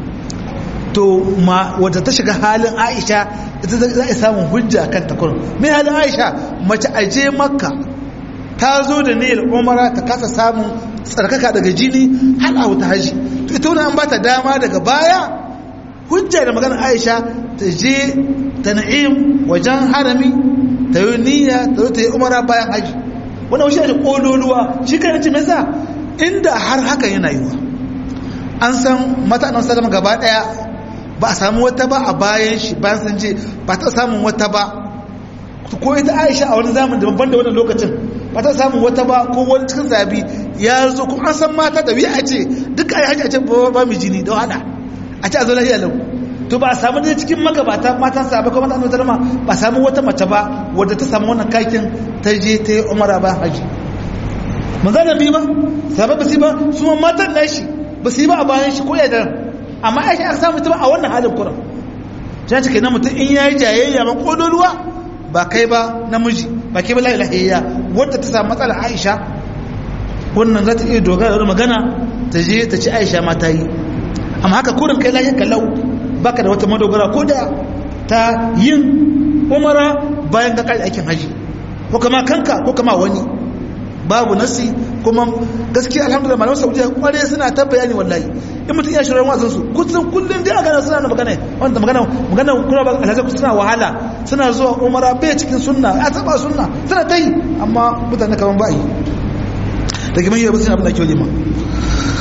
to ma wadda ta shiga halin aisha ita za a samun hujja kan takurin mai halin aisha mace aje makka ta zo da niyyar umara ta kasa samun tsarkaka daga jini har a wuta haji to ita wani an ba ta dama daga baya hujja da maganar aisha ta je ta na'im wajen harami ta yi niyya ta zo ta yi umara bayan haji wani wasu yadda ƙololuwa shi kan ci mesa inda har haka yana yiwa an san mata nan salama gaba ɗaya ba a samu wata ba a bayan shi bayan sun ce ba ta samun wata ba ko ita aisha a wani zamani daban da wannan lokacin ba ta samun wata ba ko wani cikin zabi ya zo kuma an san mata da biya a ce duka ai hajji a ce ba mu jini da wahala a ce a zo lafiya lau to ba a samu ne cikin magabata matan sahabbai ko matan annabi ma ba a samu wata mace ba wadda ta samu wannan kakin ta je ta yi umara ba haji manzo da bi ba sahabbai ba su ba su ma matan nashi ba su yi ba a bayan shi ko ya da amma aisha aka samu ta ba a wannan halin kuran ta ce kenan mutum in yayi jayayya ma kololuwa ba kai ba namiji ba kai ba la ilaha illallah wadda ta samu matsala aisha wannan za ta iya dogara da magana ta je ta ci aisha ma ta yi amma haka kurin kai lafiya kallau baka da wata madogara ko da ta yin umara bayan ka kai aikin haji ko kama kanka ko kama wani babu nasi kuma gaskiya alhamdulillah malaman saudiya kware suna ta bayani wallahi in mutum ya shirin wazin su kusan kullum dai a gana suna da magana wanda magana magana kuna ba alhaji ku suna wahala suna zuwa umara bai cikin sunna a taba sunna suna ta yi amma mutane kaman ba yi daga mai yi ba suna abin da ake wajen ma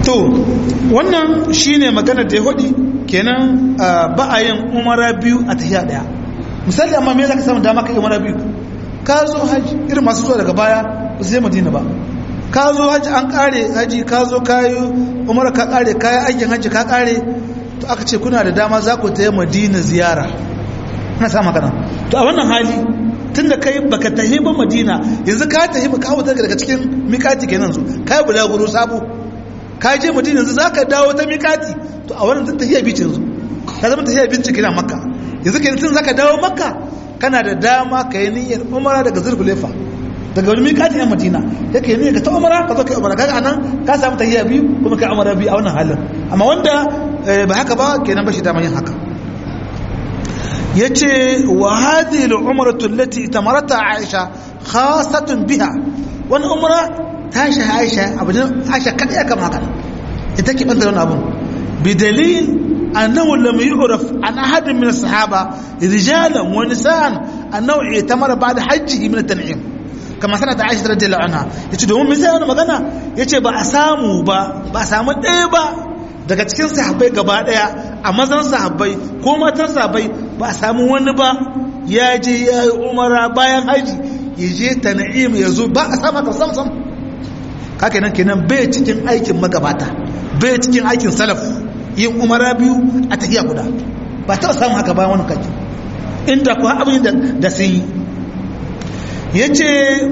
to wannan shine magana da ya hudi kenan ba a yin umara biyu a tafiya daya misali amma me zaka samu dama ka yi umara biyu ka zo haji irin masu zuwa daga baya ba sai madina ba ka zo haji an kare haji ka zo kayi umara ka kare kayi aikin haji ka kare to aka ce kuna da dama za ku ta yi madina ziyara na sa magana to a wannan hali tun da kai baka tahi ba madina yanzu ka tahi ba kawo daga cikin mikati kenan su ka yi bulaguro sabo ka je madina yanzu za ka dawo ta mikati to a wannan tun tahiya bici yanzu ka zama tahiya bici kina makka yanzu kenan tun za ka dawo makka kana da dama ka yi niyyar umara daga zurfulefa daga wani mikati yan madina ya ka yi niyyar ka ta umara ka zo ka yi umara kaga anan ka samu tahiya biyu kuma ka umara biyu a wannan halin amma wanda ba haka ba kenan ba shi dama yin haka ya ce wa hadhihi al-umratu allati tamarata Aisha khasatun biha wani umra ta shi Aisha abin Aisha kada ya kama haka ita ke banta wannan abun bidalil annahu lam yu'raf an ahad min as-sahaba rijalan wa nisaan annahu itamara ba'da hajjihi min at-tan'im kama sanat Aisha radiyallahu anha yace domin me sai wannan magana yace ba a samu ba ba a samu ɗaya ba daga cikin sahabbai gaba daya a mazan sahabbai ko matan sahabbai ba a samu wani ba ya je ya yi umara bayan haji ya je ta na'im ya zo ba a sama ka sam sam haka nan kenan bai cikin aikin magabata bai cikin aikin salaf yin umara biyu a tafiya guda ba taɓa samun haka bayan wani kaji inda kuwa abin da sun yi ya ce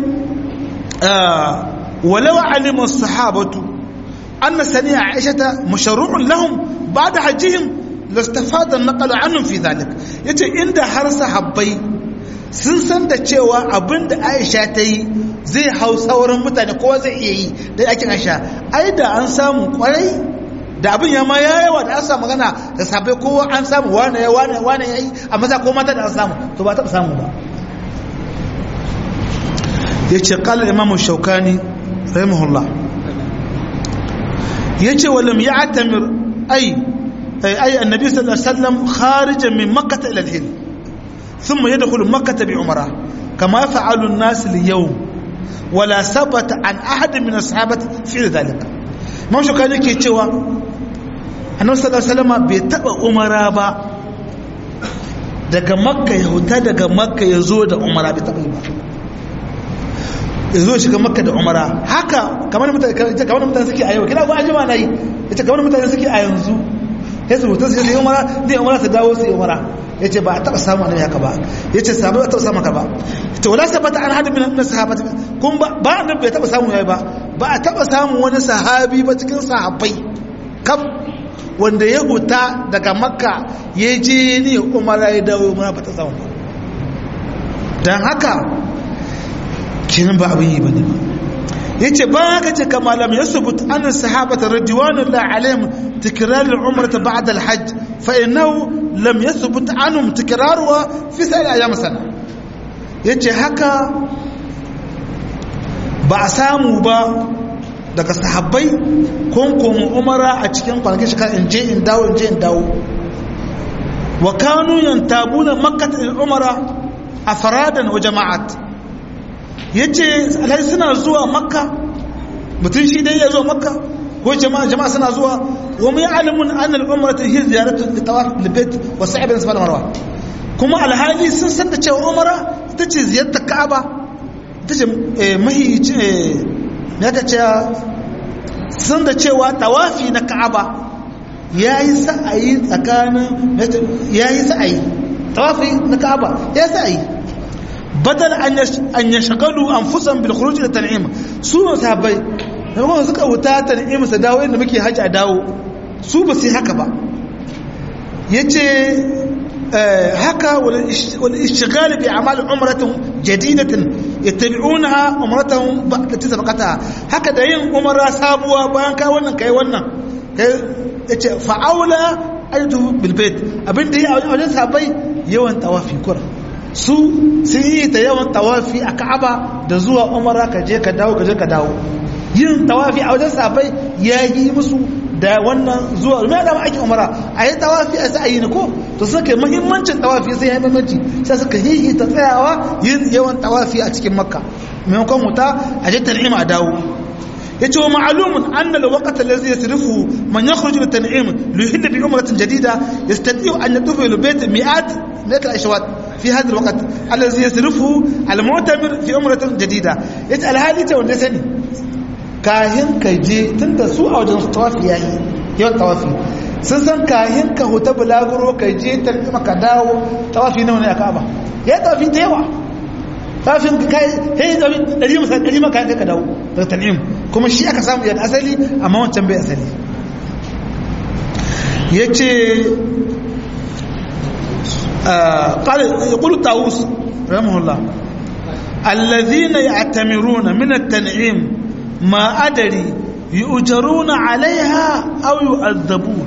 walau alimin sahabatu أن سنية عائشة مشروع لهم بعد حجهم لاستفاد النقل عنهم في ذلك yace inda har sahabbai sun san da cewa abin da Aisha ta yi zai hau sauran mutane kowa zai iya yi da yakin Aisha ai da an samu kwarai da abin ya ma ya yawa da an samu magana da sahabbai kowa an samu wane ya wane wane ya yi a maza ko mata da an samu to ba taɓa samu ba yace qala imamu shaukani rahimahullah yace walam ya'tamir ay ay annabi sallallahu alaihi wasallam kharijan min makkah ila al-hil thumma yadkhulu makkah bi umrah kama fa'alu an-nas al-yawm wala sabata an ahad min ashabati fi dhalika man shi kan yake cewa annabi sallallahu alaihi wasallam bai taba umara ba daga makka ya huta daga makka ya zo da umara bai taba yi ba ya zo shiga makka da umara haka kamar mutane kamar mutane suke a yau kina ko ajima nayi yace kamar mutane suke a yanzu sai su mutu sai umara zai umara su dawo su umara yace ba a taba samu annabi haka ba yace sahabbai ba taba samu haka ba to wala sabata an hadu min sahabati kun ba ba annabi bai taba samu yayi ba ba a taba samu wani sahabi ba cikin sahabbai kam wanda ya huta daga makka ya je ne umara ya dawo umara ba ta samu ba dan haka kinan ba abin yi ba ne ya ce ba haka ce kama lam ya subut an sahabata radiywanullahi alaihim tikrar al-umrata ba'da al-hajj fa innahu lam yathbut anhum tikraruha fi sa'il ayyam sana yace haka ba a samu ba daga sahabbai kun komo umara a cikin kwanakin shekara in je in dawo in je in dawo wa kanu yantabuna makkah al-umara afradan wa jama'at ya ce alhaji suna zuwa makka mutum shi dai ya zo makka ko jama'a jama'a suna zuwa wa mu ya'lamun an al-umra ta hiya ziyaratu li tawaf al-bayt wa sa'i bin safa marwa kuma alhali sun san da cewa umra ita ce ziyartar ka'aba ita ce mahi ne ka ce sun da cewa tawafi na ka'aba yayi sa'ayi tsakanin yayi sa'ayi tawafi na ka'aba ya sa'ayi badal an ya shagalu an fusan bilkuruci da tan'im su ne sahabbai da kuma suka wuta tan'im su dawo inda muke hajji a dawo su ba su haka ba ya ce haka wani ishigali bi amalin umaratin jadidatin ya tabi'una umaratin da ta sabakata haka da yin umara sabuwa bayan kai wannan kai wannan ya ce fa'aula ayyutu bilbet abinda yi a wajen sahabbai yawan tawafi kura su sun yi ta yawan tawafi a ka'aba da zuwa umara ka je ka dawo ka je ka dawo yin tawafi a wajen safai ya yi musu da wannan zuwa mai da ake umara a yi tawafi a sai a yi ne ko to suka yi muhimmancin tawafi sai ya yi muhimmanci sai suka yi ta tsayawa yin yawan tawafi a cikin makka maimakon wuta a je tan'ima a dawo yace wa ma'lumun anna al-waqt alladhi yasrifu man yakhruju lit-tan'im li yuhilla bi umratin jadida yastati'u an yatufa ila bayt mi'at mi'at al-ashwat fi hadha al-waqt alladhi yasrifu al-mu'tamir fi umratin jadida yace alhali ta wanda sani kahin ka je tunda su a wajen tawafi yayi yawan tawafi sun san kahin ka huta bulaguro ka je tarbi ka dawo tawafi nawa ne a Ka'aba ya tawafi da yawa tawafin kai hey da dari masa dari maka ka dawo daga tan'im kuma shi aka samu ya asali amma wancan bai asali yace قال يقول طاووس رحمه الله الذين يعتمرون من التنعيم ما أدري يؤجرون عليها أو يؤذبون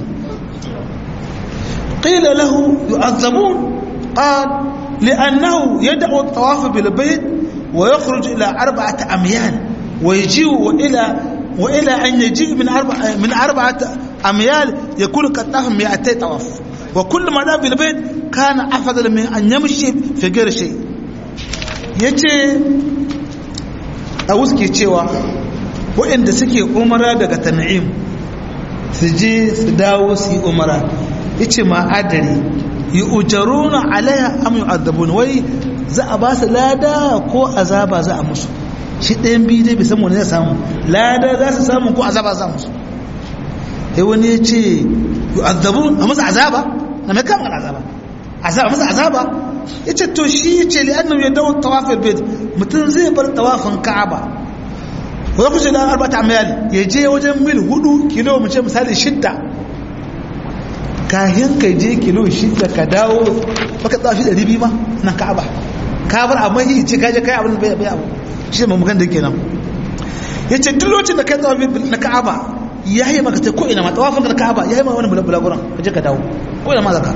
قيل له يؤذبون قال لأنه يدعو الطواف بالبيت ويخرج إلى أربعة أميال ويجيء إلى وإلى أن يجيء من أربعة من أربعة أميال يكون قد طاف 200 طواف وكل ما دام بالبيت كان أفضل من أن يمشي في غير شيء yace a wuske cewa waɗanda suke umara daga tan'im su je su dawo su yi umara yace ma adari yi ujaruna alaiha am yu'adzabun wai za a ba su lada ko azaba za a musu shi ɗayan biyu dai bai san wani zai samu lada za su samu ko azaba za musu sai wani ya ce yu'adzabun a musu azaba na mai kama azaba azaba musu azaba ya ce to shi ya ce li'annan ya dawo tawafin bait mutum zai bar tawafin ka'aba wani kusa da arbata mayal ya je wajen mil hudu kilo mu ce misali shidda kahin ka je kilo shidda ka dawo baka tsafi ɗari biyu ma nan ka'aba ka bar amma yi ce kaje kai abin bai bai abu shi ne mamukan da kenan ya ce duk lokacin da kai tsafi na ka'aba ya yi maka ko ina ma tawafin na ka'aba ya yi maka wani bulaguran ka je ka dawo ko ina ma zaka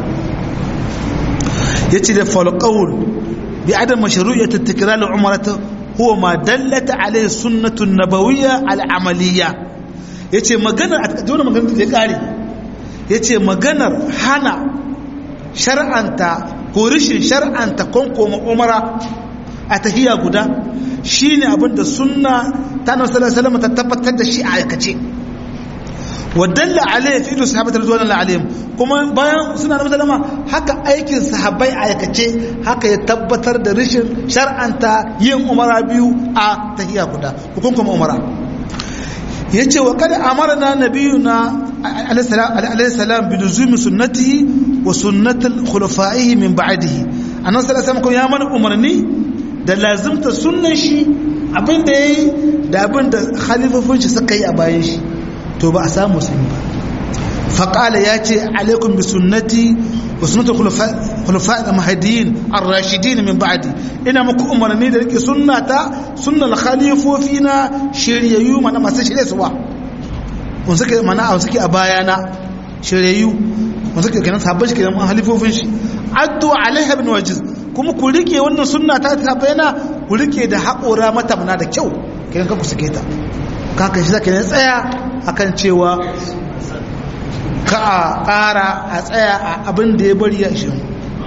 ya ce da falqaul bi adam mashru'iyyat at-tikrar al-umrah huwa ma dallata alayhi sunnatu an-nabawiyya al-amaliyya yace maganar a dole maganar da ya kare yace maganar hana shar'anta ko rishin shar'anta konkoma umara a tahiyya guda shine abinda sunna ta nabi sallallahu alaihi wasallam ta tabbatar da shi a aikace wadalla alaihi fi sahabatu radiyallahu alaihim kuma bayan suna nabi sallama haka aikin sahabbai a aikace haka ya tabbatar da rishin shar'anta yin umara biyu a tahiyya guda hukunkuma umara yace wa kada amarna nabiyuna alayhi salam bi luzumi sunnatihi wa sunnatul khulafa'ihi min ba'dihi annabi sallallahu alaihi wasallam ya mana umarni da lazimta sunnan shi abinda yayi da abinda khalifofin shi suka yi a bayan shi to ba a samu sun ba faqala yace alaikum bi sunnati wa sunnatul khulafa'i al-mahdiyyin ar-rashidin min ba'di ina muku umarni da rike sunnata sunnal khalifofina shiryayyu mana masu shirye suwa wanda suke mana a suke a bayana shiryayyu wanda suke kenan sabon shi kenan an halifofin shi addu alaiha bin wajiz kuma ku rike wannan sunna ta ta bayana ku rike da haƙora mata mana da kyau kenan ka ku sake ta kaka shi zaka ne tsaya akan cewa ka a ƙara a tsaya a abin da ya bari ya shi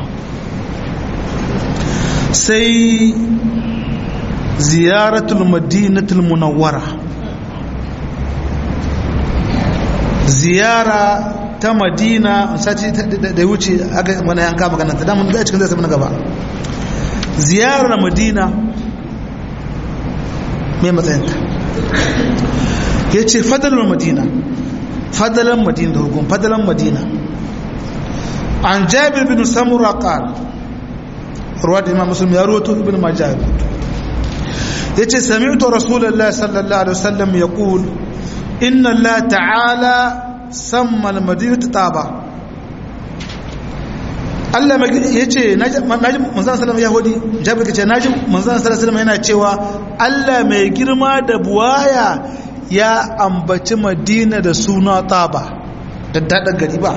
sai ziyaratul madinatul munawwara ziyara ta madina sati da wuce aka mana yanka magana ta damun da cikin zai na gaba ziyarar madina mai matsayinta ya ce fadalar madina fadalar madina da hukun fadalar madina an jabir bin samura qal ruwa da imam muslim ya roto ibn majah ya ce sami'tu rasulullahi sallallahu alaihi wasallam yaqul inna allah ta'ala samma al-madinatu taba Allah ya ce naji manzan sallam yahudi jabir ka ce naji manzan sallam yana cewa Allah mai girma da buwaya ya ambaci madina da suna taba da daɗin gari ba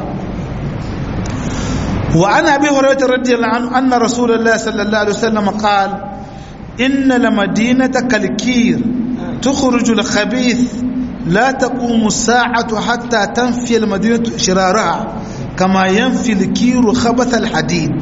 wa ana bi horaita radiyallahu anhu anna rasulullahi sallallahu alaihi wasallam qal inna la madinata kalkir tukhruju al-khabith لا تقوم الساعة حتى تنفي المدينة شرارها كما ينفي الكير خبث الحديد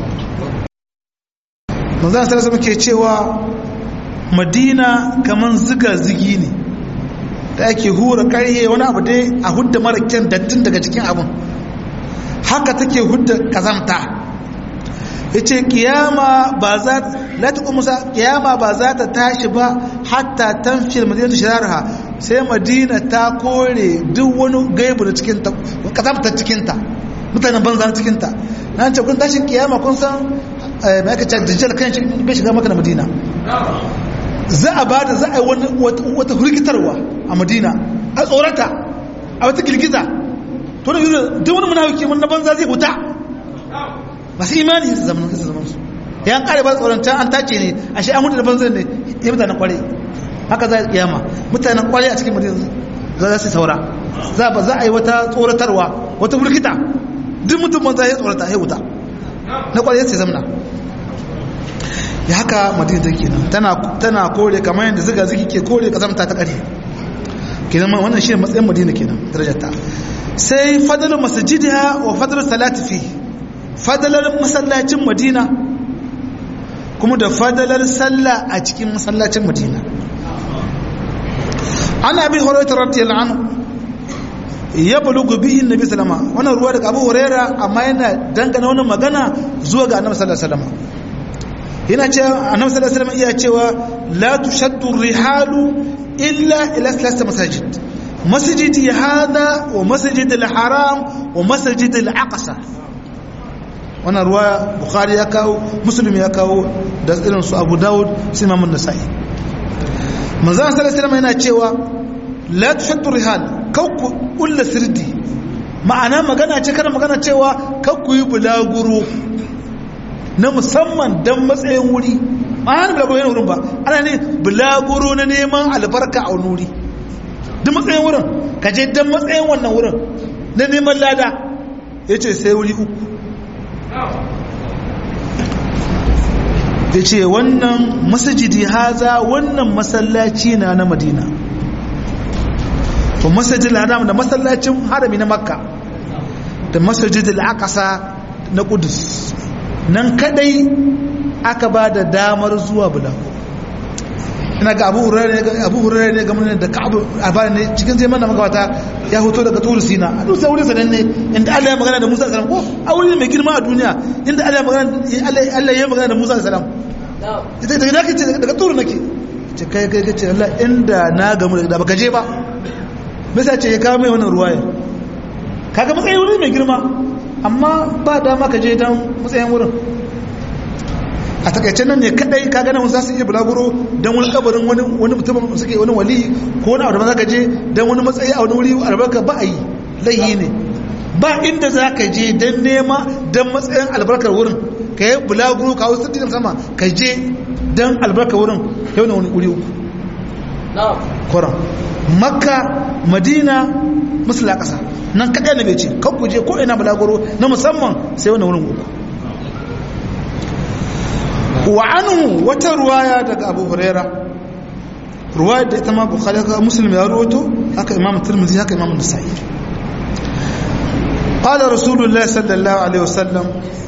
manzan sarasa muke cewa madina kaman ziga zigi ne da ake hura karye wani abu dai a hudda mara kyan dattin daga cikin abin haka take hudda kazamta yace kiyama ba za la ta musa kiyama ba za ta tashi ba hatta tanfil madinatu shirarha sai madina ta kore duk wani gaibu da cikin ta kazamta cikin ta mutanen banza cikin ta nan ce kun tashin kiyama kun san mai aka ce dajjal kan shi bai shiga maka da madina za a bada za a yi wata hurgitarwa a madina a tsorata a wata girgiza to da yanzu duk wani munafiki wani na banza zai huta masu imani su zama su zama su yan kare ba tsoron can an tace ne a shi an huta da banza ne ya mutanen kware haka za a kiyama mutanen kware a cikin madina za su saura za ba za a yi wata tsoratarwa wata hurgita duk mutum banza ya tsorata ya huta na kware sai zamna ya haka madina take nan tana tana kore kamar yadda zuga zuki ke kore kazamta ta ƙarfi kenan wannan shi matsayin madina kenan darajarta sai fadalar masjidiha wa fadalar salati fi fadalar masallacin madina kuma da fadalar sallah a cikin masallacin madina ana bi hurairah radiyallahu anhu ya bulugu bihi annabi sallama wannan ruwa daga abu hurairah amma yana dangana wannan magana zuwa ga annabi sallallahu alaihi wasallam yana cewa annabi sallallahu alaihi wasallam iya cewa la tushaddu rihalu illa ila thalath masajid masjidi hada wa masjid al-haram wa masjid al-aqsa wannan ruwa bukhari ya kawo muslim ya kawo da irin su abu daud su imam an-nasa'i manzo sallallahu alaihi wasallam yana cewa la tushaddu rihal kakku ulla sirdi ma'ana magana ce kana magana cewa kakku yi bulaguro na musamman don matsayin wuri ba hana bulaguro yana wurin ba ana ne bulaguro na neman albarka a wuri duk matsayin wurin ka je don matsayin wannan wurin na neman lada ya ce sai wuri uku ya ce wannan masajidi haza wannan masallaci na na madina to masajid al da masallacin harami na makka da masajid al-aqsa na kudus nan kadai aka ba da damar zuwa bulago ina ga abu hurare ne game da ka'abu a bayan ne cikin zai mana magabata ya hoto daga turu sina a dusa wurin sanan ne inda allah ya magana da musa salam ko a wurin mai girma a duniya inda allah ya magana allah ya magana da musa salam daga nake ce daga turu nake ce kai kai ce allah inda na gamu da baka je ba bisa ce ya kawo mai wannan ruwaya kaga matsayin wurin mai girma amma ba dama ka je don matsayin wurin a takaice nan ne kadai ka gana za su iya bulaguro don wani kabarin wani mutum suke wani wali ko wani abu da za ka je don wani matsayi a wani wuri albarka ba a yi laihi ne ba inda za ka je don nema don matsayin albarkar wurin ka yi bulaguro ka wasu tattalin sama ka je don albarkar wurin yau na wani wuri uku koran makka madina musula ƙasa nan kaɗai na bai ce kan ku je ko ina balagoro na musamman sai wani wurin uku wa anhu wata ruwaya daga abu huraira ruwaya da ita ma bukhari haka muslim ya rawato haka imam tirmidhi haka imam nasa'i qala rasulullah sallallahu alaihi wasallam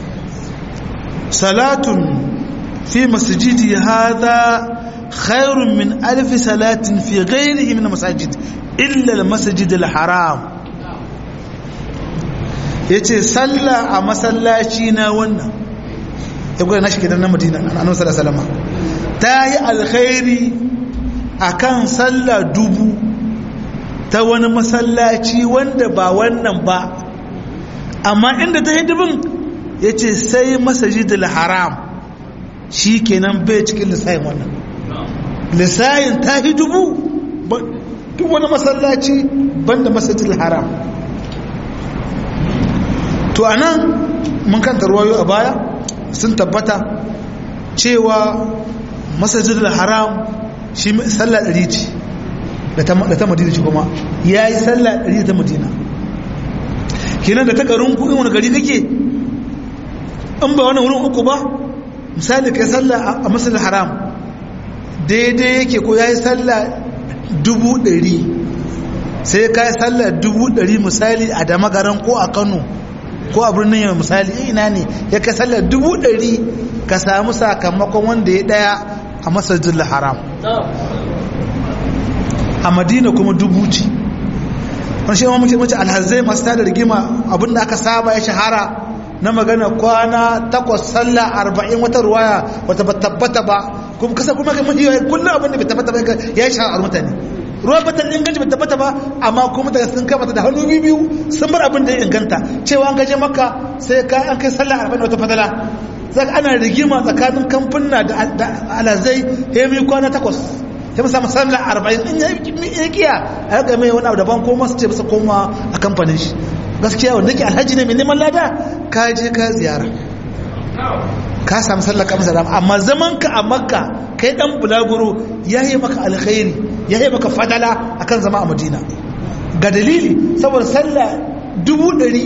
salatun fi masjidi hadha خير من ألف صلاة في غيره من المساجد إلا المسجد الحرام yace sallah a masallaci na wannan ya gwada na shi gidan na madina annabi sallallahu alaihi wasallam ta yi alkhairi akan sallah dubu ta wani masallaci wanda ba wannan ba amma inda ta yi dubin yace sai masajidul haram shi kenan bai cikin lissayin wannan lissayin ta yi dubu duk wani masallaci banda masajidul haram to a nan mun kanta ruwayo a baya sun tabbata cewa masajidul haram shi sallah ɗari ce da ta madina ce kuma ya yi sallah ɗari ta madina kenan da ta garin kuɗin wani gari kake in ba wani wurin uku ba misali kai sallah a masajidul haram daidai yake ko ya yi sallah dubu ɗari sai ka yi sallah dubu ɗari misali a damagaran ko a kano ko a birnin yau misali ina ne ya ka sallar dubu ɗari ka samu sakamakon wanda ya ɗaya a masajin haram a madina kuma dubu ce wani shi mace mace alhazai masu tada rigima abinda aka saba ya shahara na magana kwana takwas sallah arba'in wata ruwaya wata ba tabbata ba kuma kasa kuma kai mafi yawa kullum abinda bai tabbata ba ya yi shahara mutane ruwan bata inganci bai tabbata ba amma kuma mutane sun kama ta da hannu biyu sun bar abin da ya inganta cewa an gaje maka sai ka an kai sallah arba'in wata fadala zaka ana rigima tsakanin kamfuna da alhazai ya yi kwana takwas ya musa sallah arba'in in ya kiya a yaga mai wani abu daban ko masu ce bisa koma a kamfanin shi gaskiya wanda ke alhaji ne mai neman lada ka je ka ziyara ka samu sallar kamsa da amma zaman ka a makka kai dan bulaguro ya yi maka alkhairi ya yi maka fadala akan zama a madina ga dalili saboda sallah dubu ɗari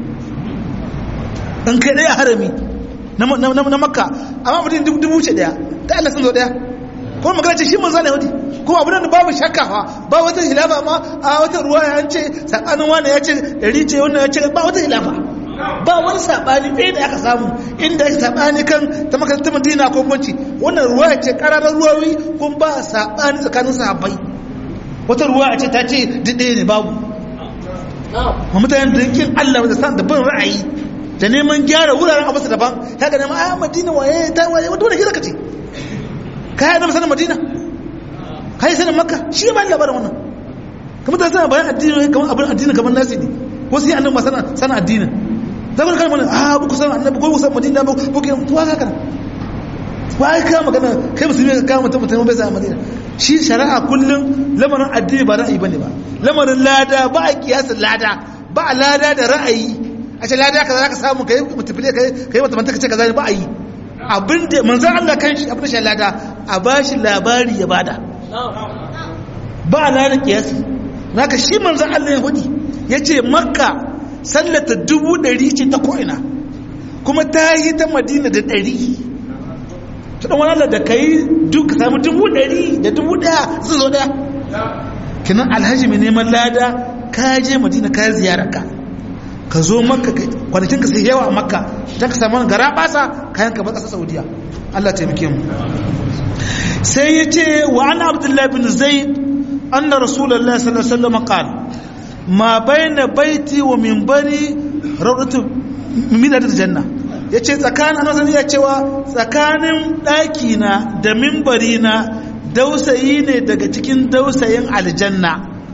in kai ɗaya harami na makka amma madina dubu ce ɗaya ta Allah sun zo ɗaya kuma magana ce shi manzo ne wadi kuma abin da babu shakka fa ba wata hilafa ma a wata ruwa ya ce sakanin wani ya ce dari ce wannan ya ce ba wata hilafa ba wani sabani ɗaya da aka samu inda aka sabani kan ta makarantar madina ko banci wannan ruwa ya ce ƙararrar ruwawi kuma ba sabani tsakanin sahabbai wata ruwa ya ce ta ce duk ɗaya ne babu ma mutanen da yankin allah da san da bin ra'ayi da neman gyara wuraren abu daban ya ga neman a madina waye ta waye wanda wani gida ka ce ka yi sanin madina ka yi sanin makka shi ba labarin wannan kamar ta sana bayan addini kamar abin addini kamar nasi ne ko sai annabi ma sana sana addini da kuma kalmar a buku san annabi ko san madina ba ko ke tuwa ka kana ba ai ka magana kai musulmi ka mutum mutum bai san madina shi shari'a kullum lamarin addini ba ra'ayi bane ba lamarin lada ba a kiyasa lada ba a lada da ra'ayi a ce lada kaza zaka samu kai mutafile kai kai mata manta kace kaza ba a yi abin da manzan Allah kan shi abin da shi lada a ba shi labari ya bada ba a lada kiyasi naka shi manzan Allah ya hudi ya ce makka sallata dubu ɗari ce ta ko'ina kuma ta yi ta madina da ɗari ta ɗan wani Allah da ka yi duk samu dubu ɗari da dubu ɗaya su zo ɗaya kinan alhaji mai neman lada ka je madina ka ziyararka ka zo makka kwanakin ka sai yawa a makka don ka samu gara basa kayan ka ƙasa saudiya allah taimake mu sai ya ce wa ana abdullahi bin zaid anna rasulullah sallallahu alaihi wasallam qala ma baina baiti wa minbari rawdatu min janna yace tsakanin annabi ya cewa tsakanin daki na da minbari na dausayi ne daga cikin dausayin aljanna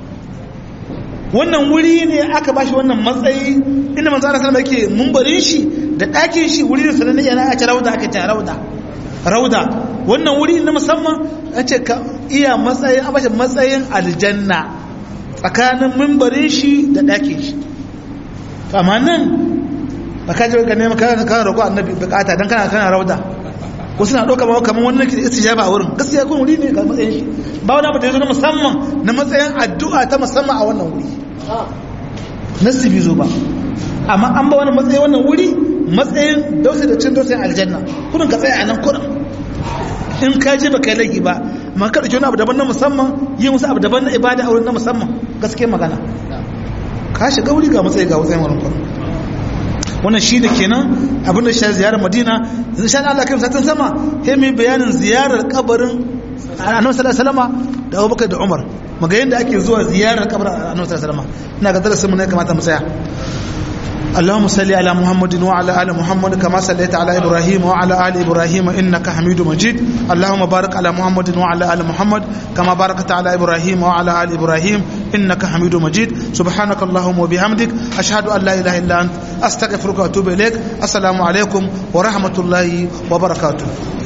wannan wuri ne aka ba shi wannan matsayi inda manzo Allah sallama yake mumbarin shi da ɗakin shi wuri ne sananne yana a ce rauda aka ce rauda rauda wannan wuri na musamman an ce ka iya matsayin an bashi matsayin aljanna tsakanin mumbarin shi da ɗakin shi amma nan ba ka je ka nema kana kana roƙo annabi bukata dan kana kana rauda ko suna ɗauka ba kamar wannan ke istijaba a wurin gaskiya kun wuri ne ga matsayin shi ba wani abu da ya zo na musamman na matsayin addu'a ta musamman a wannan wuri nasi bai zo ba amma an ba wani matsayin wannan wuri matsayin dausa da cin dausayin aljanna kudin ka tsaya a nan kudin in ka je ba kai laifi ba ma ka ɗauki wani abu daban na musamman yi musu abu daban na ibada a wurin na musamman gaskiya magana ka shiga wuri ga matsayi ga matsayin wurin kudin wannan shi da kenan abinda shi ziyarar madina yanzu sha Allah kai satin sama sai mai bayanin ziyarar kabarin annabi sallallahu alaihi wasallam da Abubakar da Umar maga yanda ake zuwa ziyarar kabarin annabi sallallahu alaihi wasallam ina ga darasin mu ne kamata mu tsaya اللهم صل على محمد وعلى ال محمد كما صليت على ابراهيم وعلى ال ابراهيم انك حميد مجيد اللهم بارك على محمد وعلى ال محمد كما باركت على ابراهيم وعلى ال ابراهيم انك حميد مجيد سبحانك اللهم وبحمدك اشهد ان لا اله الا انت استغفرك واتوب اليك السلام عليكم ورحمه الله وبركاته